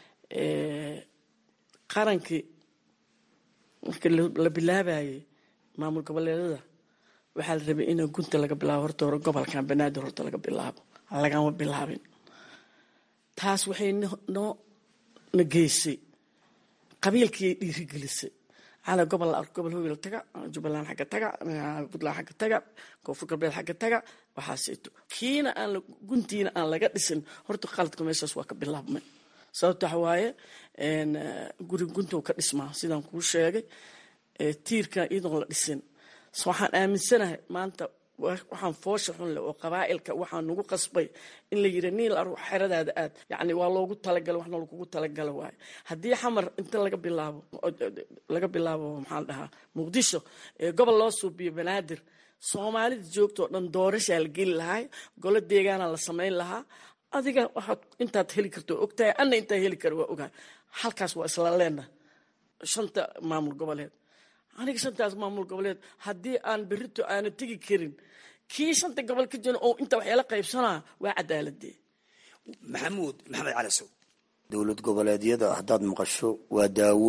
qarankii marka la bilaabayay maamul goboleedada waxaa la rabay in gunta laga bilaabo horta hore gobolkan banaadir horta laga bilaabo lagama bilaabin taas waxay noo na geysay qabiilkiiay dhiirigelisay cala gobol la arko gobol howel taga jubbaland xagga taga puntland xagga taga koonfur galbeed xagga taga waxaaseeto kiina aan guntiina aan laga dhisin horta qaladka meeshaas waa ka bilaabmay sababta waxa waaye guri guntow ka dhismaa sidaan kuu sheegay tiirka iyadoon la dhisin waxaan aaminsanahay maanta waxaan foosha xun leh oo qabaa'ilka waxaa nagu qasbay in la yidhi niil aru xeradaada aad yacni waa loogu talagalo waxna lagugu talagalo waayo haddii xamar inta laga bilaabo laga bilaabo maxaa la dhahaa muqdisho gobol loo suubiyo banaadir soomaalida joogtoo dhan doorashaa la geli lahaa golo deegaana la samayn lahaa adiga waxaad intaad heli karto ogtahay anna intaa heli kara waa ogahay halkaas waa isla leena shanta maamul goboleed aniga shantaas maamul goboleed haddii aan berito aana tegi karin kii shanta gobol ka jira oo inta waxyaala qaybsanaa waa cadaaladee maxamuud maxamed calasow dowlad goboleedyada haddaad maqasho waa daawo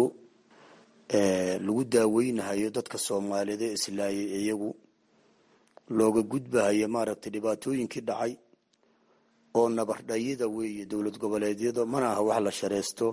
lagu daaweynahayo dadka soomaaliyeed ee islaayay iyagu looga gudbahayo maaragtay dhibaatooyinkii dhacay oo nabardhayida weeye dowlad goboleedyada mana aha wax la shareysto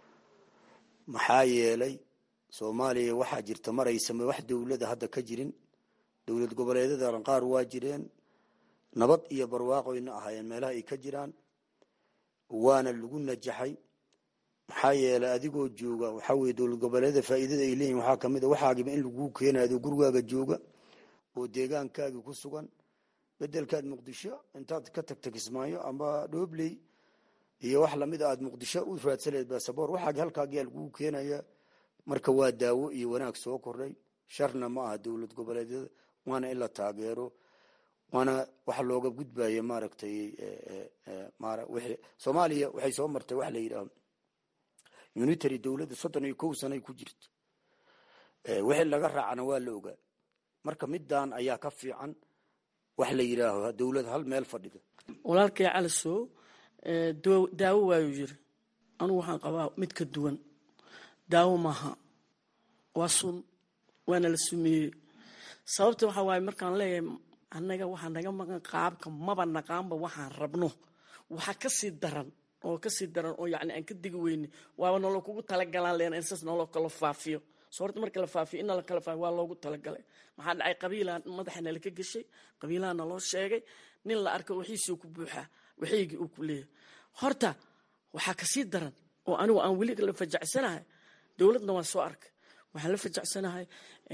maxaa yeelay soomaaliya waxaa jirta maraysame wax dowlada hadda ka jirin dowlad goboleedyada qaar waa jireen nabad iyo barwaaqoyna ahaayeen meelaha ay ka jiraan waana lagu najaxay maxaa yeelay adigoo jooga waxaa weye dowlad goboleedyada faa'iidada ay leeyihin waxaa kamid a waxaagiba in laguu keenayo gurigaaga jooga oo deegaankaagii ku sugan bedelkaad muqdisho intaad ka tagta kismaayo amba dhoobley iyo wax lamid a aad muqdisho u raadsaleed basaboor waxaagi halkaagiyaa laguu keenaya marka waa daawo iyo wanaag soo kordhay sharna ma aha dowlad goboleedyada waana in la taageero waana waxa looga gudbaya maaragtay soomaaliya waxay soo martay waxa la yidhaha unitary dowladda soddon iyo kow sanay ku jirto wixii laga raacana waa la ogaa marka middan ayaa ka fiican wax la yidhaaho dowlad hal meel fadhida walaalkay calisow daawo waayuu yiri anugu waxaan qabaa mid ka duwan daawo maaha waa sun waana la sumeeyey sababta waxaa waaye markaan leeyahay annaga waxaa naga maqan qaabka maba naqaanba waxaan rabno waxaa kasii daran oo kasii daran oo yani aan ka digi weyne waaba naloo kugu talagalaan leena in saas naloo kala faafiyo so horta marka la faafiyo in nala kala faafiyo waa loogu talagalay maxaa dhacay qabiilaa madaxa nala ka geshay qabiilaha naloo sheegay nin la arko wixiisuu ku buuxaa wixiygii uu ku leeyahay horta waxaa kasii daran oo anigu aan weli la fajacsanahay dowladna waan soo arkay waxaan la fajacsanahay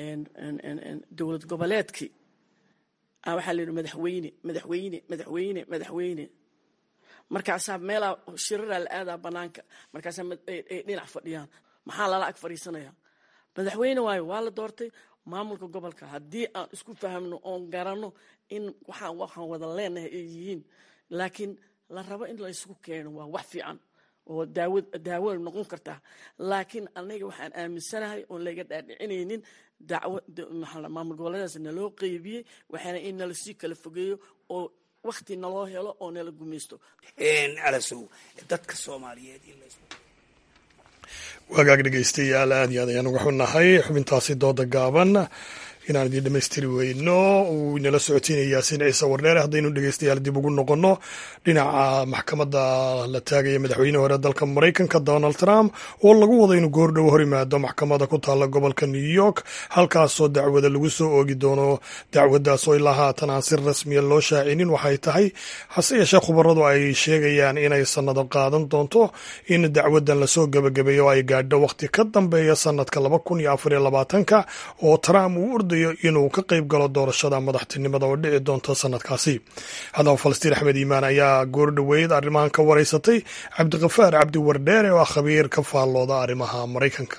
dowlad goboleedkii waxaa la yidhi madaxweyne madaxweyne madaxweyne madaxweyne markaasaa meelaa shiraraa la aadaa banaanka markaasaa ay dhinac fadhiyaan maxaa lala ag fadhiisanaya madaxweyne waayo waa la doortay maamulka gobolka haddii aan isku fahamno oon garanno in waxaan waxaan wada leenahay ay yihiin laakiin la rabo in la isugu keeno waa wax fiican oo daawo daawo noqon kartaa laakiin anaga waxaan aaminsanahay oon laga dhaadhicinaynin dacwo maamul goboleedaas naloo qeybiyey waxaana in nala sii kala fogeeyo oo wakti naloo helo oo nala gumaysto calasow dadka soomaaliyeed in wagaag dhegeystayaal aad iyo aad ayaan uga xunnahay xubintaasi dooda gaaban inaan idiin dhammaystiri weyno uu inala socotiinaya yaasiin ciise wardheere haddaynu dhegeystayaal dib ugu noqonno dhinaca maxkamadda la taagaya madaxweyne hore dalka maraykanka donald trump oo lagu wado inuu goordhow hor yimaado maxkamadda ku taalla gobolka new york halkaasoo dacwada lagu soo oogi doono dacwaddaasoo ilaa haatan aan si rasmiya loo shaacinin waxay tahay hase yeeshee khubaradu ay sheegayaan inay sannado qaadan doonto in dacwaddan lasoo gebagabeeyo oo ay gaadho wakhti ka dambeeya sannadka laba kun iyo afar iyo labaatanka oo trump uu ordayo inuu ka qayb galo doorashada madaxtinimada oo dhici doonta sanadkaasi haddaba falastiin axmed iimaan ayaa goordhoweyd arrimahan ka wareysatay cabdikafaar cabdi wardheere oo ah khabiir ka faallooda arrimaha maraykanka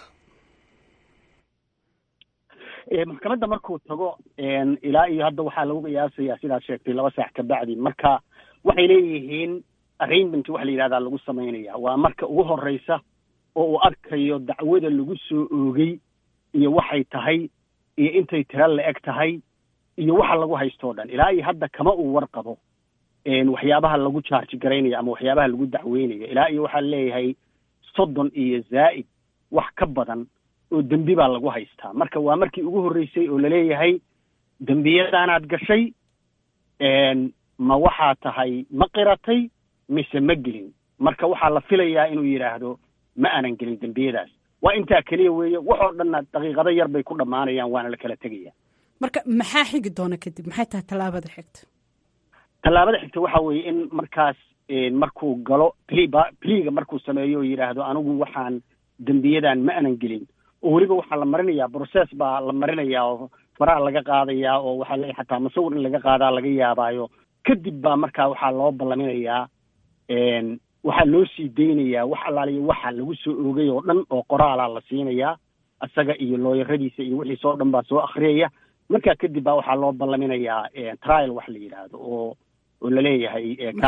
maxkamadda markuu tago ilaa iyo hadda waxaa lagu qiyaasayaa sidaad sheegtay laba saac ka bacdi marka waxay leeyihiin arraignment waxa la yidhahdaa lagu samaynaya waa marka ugu horeysa oo uu arkayo dacwada lagu soo oogay iyo waxay tahay iyo intay tira la eg tahay iyo waxa lagu haystoo dhan ilaa iyo hadda kama uu warqabo waxyaabaha lagu jaarji garaynayo ama waxyaabaha lagu dacweynayo ilaa iyo waxaa leeyahay soddon iyo zaa'id wax ka badan oo dembi baa lagu haystaa marka waa markii ugu horreysay oo laleeyahay dembiyadaanaad gashay ma waxaa tahay ma qiratay mise ma gelin marka waxaa la filayaa inuu yidhaahdo ma aanan gelin dembiyadaas waa intaa keliya weeye waxoo dhanna daqiiqado yar bay ku dhammaanayaan waana la kala tegaya marka maxaa xigi doona kadib maxay tahay tallaabada xigta tallaabada xigta waxa weeye in markaas markuu galo pliba pliga markuu sameeyo oo yidhaahdo anigu waxaan dembiyadan ma aanan gelin oo weliba waxaa la marinayaa process baa la marinayaa oo faraha laga qaadayaa oo waxaa le xataa masawir in laga qaadaa laga yaabaayo kadib baa markaa waxaa loo ballaminayaa waxaa loo sii daynayaa wax allaaliyo waxa lagu soo oogay oo dhan oo qoraalaa la siinayaa isaga iyo looyaradiisa iyo wixiis oo dhan baa soo akhriyaya markaa kadib baa waxaa loo ballaminayaa trial wax la yidhaahdo oo oo laleeyahay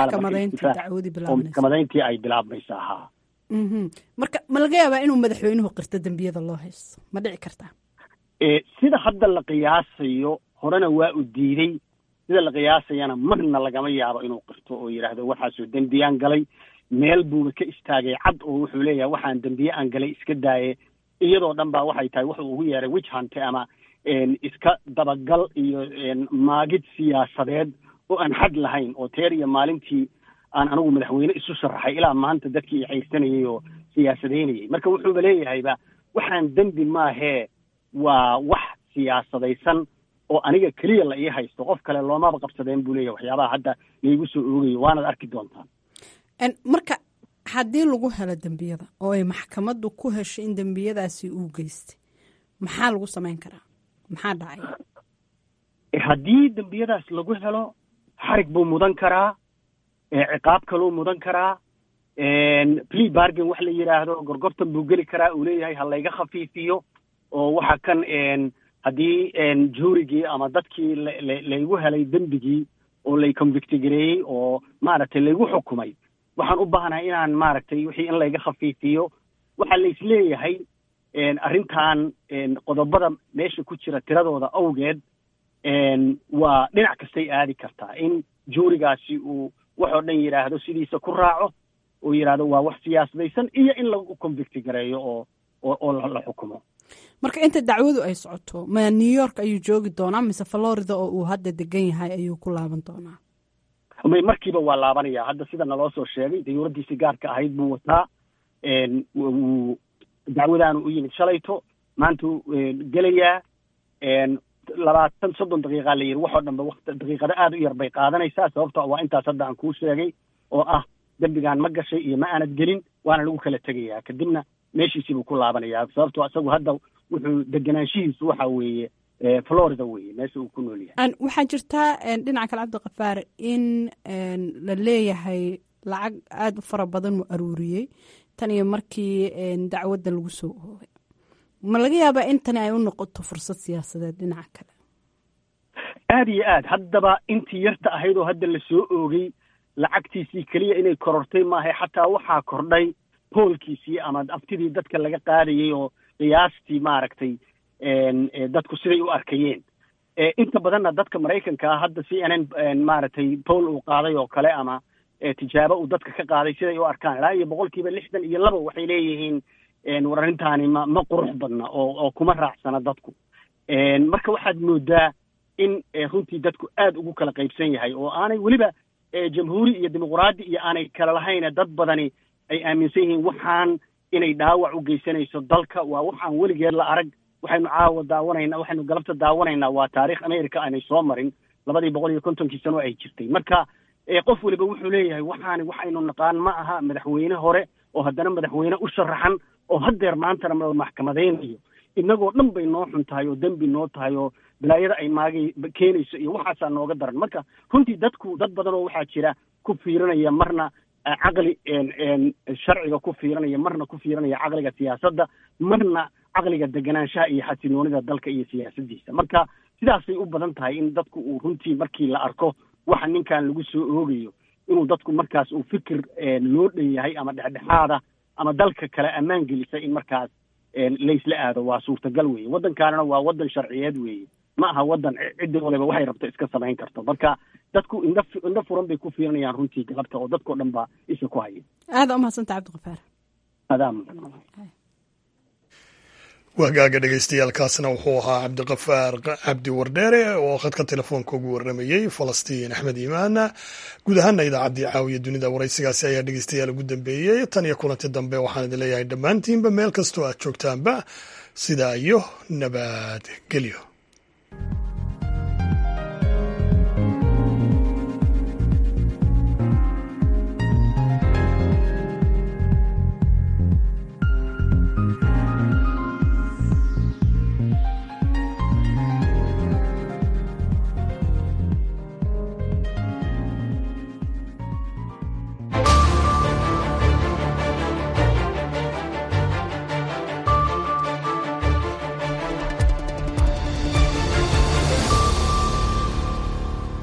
oo maxkamadayntii ay bilaabmaysa ahaa marka ma laga yaabaa inuu madaxweynuhu qirto dembiyada loo haysto ma dhici kartaa sida hadda la qiyaasayo horena waa u diiday sida la qiyaasayana marna lagama yaabo inuu qirto oo yidhaahdo waxaasoo dembiyaan galay meel buuba ka istaagay cad oo wuxuu leeyahay waxaan dembiye aan galay iska daaye iyadoo dhan baa waxay tahay wuxuu ugu yeeray wich hunte ama iska dabagal iyo maagid siyaasadeed oo aan xad lahayn oo teer iyo maalintii aan anigu madaxweyne isu sharaxay ilaa maanta dadkii i xayrsanayay oo siyaasadeynayay marka wuxuuba leeyahayba waxaan dembi maahee waa wax siyaasadaysan oo aniga keliya la ii haysto qof kale loomaba qabsadeen buu leeyahay waxyaabaha hadda laigu soo oogayo waanaad arki doontaan marka haddii lagu helo dembiyada oo ay maxkamaddu ku hesho in dembiyadaasi uu geystay maxaa lagu samayn karaa maxaa dhacay haddii dembiyadaas lagu helo xarig buu mudan karaa ciqaab kaluu mudan karaa plea bargain wax la yidhaahdo gorgortan buu geli karaa uu leeyahay ha layga khafiifiyo oo waxa kan haddii juurigii ama dadkii laygu helay dembigii oo lay convictigareeyey oo maaragtay laygu xukumay waxaan u baahnahay inaan maaragtay wixii in layga khafiifiyo waxaa la isleeyahay arrintan qodobada meesha ku jira tiradooda awgeed waa dhinac kastay aadi kartaa in juurigaasi uu waxoo dhan yidhaahdo sidiisa ku raaco oo yidhaahdo waa wax siyaasadaysan iyo in lagu convicti gareeyo oo oo la xukumo marka inta dacwadu ay socoto ma new york ayuu joogi doonaa mise florida oo uu hadda degan yahay ayuu ku laaban doonaa may markiiba waa laabanaya hadda sida naloo soo sheegay dayuuradiisi gaarka ahayd buu wataa wuu dacwadaanu u yimid shalayto maantuu gelayaa labaatan soddon daqiiqaa la yidhi waxoo dhanba waqti daqiiqado aada u yar bay qaadanaysaa sababto waa intaas hadda aan kuu sheegay oo ah dembigaan ma gashay iyo ma aanad gelin waana lagu kala tegayaa kadibna meeshiisii buu ku laabanayaa sababto isagu hadda wuxuu deganaanshihiisu waxa weeye florida weeye meesha uu ku nool yahay waxaa jirtaa dhinaca kale cabdikafaar in la leeyahay lacag aada u fara badan uu aruuriyey tan iyo markii dacwadda lagu soo oogay ma laga yaabaa in tani ay u noqoto fursad siyaasadeed dhinaca kale aada iyo aad haddaba intii yarta ahayd oo hadda la soo oogay lacagtiisii keliya inay korortay maahay xataa waxaa kordhay poolkiisii ama aftidii dadka laga qaadayay oo qiyaastii maaragtay dadku siday u arkayeen inta badanna dadka maraykanka ah hadda c n n maaragtay pool uu qaaday oo kale ama tijaabo uu dadka ka qaaday siday u arkaan ilaa iyo boqolkiiba lixdan iyo laba waxay leeyihiin war arrintaani ma ma qurux badna oo oo kuma raacsana dadku marka waxaad moodaa in runtii dadku aad ugu kala qaybsan yahay oo aanay weliba jamhuuri iyo dimuqraadi iyo aanay kala lahayne dad badani ay aaminsan yihiin waxaan inay dhaawac u geysanayso dalka waa waxaan weligeed la arag waxaynu caawa daawanayna waxaynu galabta daawanaynaa waa taarikh america aanay soo marin labadii boqol iyo kontonkii sano ay jirtay marka qof weliba wuxuu leeyahay waxaani waxaynu naqaan ma aha madaxweyne hore oo haddana madaxweyne u sharaxan oo haddeer maantana la maxkamadaynayo innagoo dhan bay noo xun tahay oo dembi noo tahay oo balaayada ay maagay keenayso iyo waxaasaa nooga daran marka runtii dadku dad badan oo waxaa jira ku fiirinaya marna caqli sharciga ku fiirinaya marna ku fiirinaya caqliga siyaasadda marna caqliga deganaanshaha iyo xasinoonida dalka iyo siyaasaddiisa marka sidaasay u badan tahay in dadku uu runtii markii la arko waxa ninkan lagu soo oogayo inuu dadku markaas uu fikir loo dhan yahay ama dhexdhexaada ama dalka kale ammaan gelisa in markaas laysla aado waa suurtagal weeye waddankaanana waa waddan sharciyeed weeye ma aha waddan ciddi waliba waxay rabto iska samayn karto marka dadku indha indho furan bay ku fiirinayaan runtii galabta oo dadkao dhan baa isha ku haya aada umahadsanta cabdikafaar adaa wahgaaga dhegeystayaaalkaasna wuxuu ahaa cabdiqafaar cabdi wardheere oo khadka telefoonka ugu waramayey falastiin axmed iimaana guud ahaana idaacaddii caawiya dunida waraysigaasi ayaa dhegeystayaal ugu dambeeyey tan iyo kulanti dambe waxaan idin leeyahay dhammaantiinba meel kastoo aad joogtaanba sidaa iyo nabadgelyo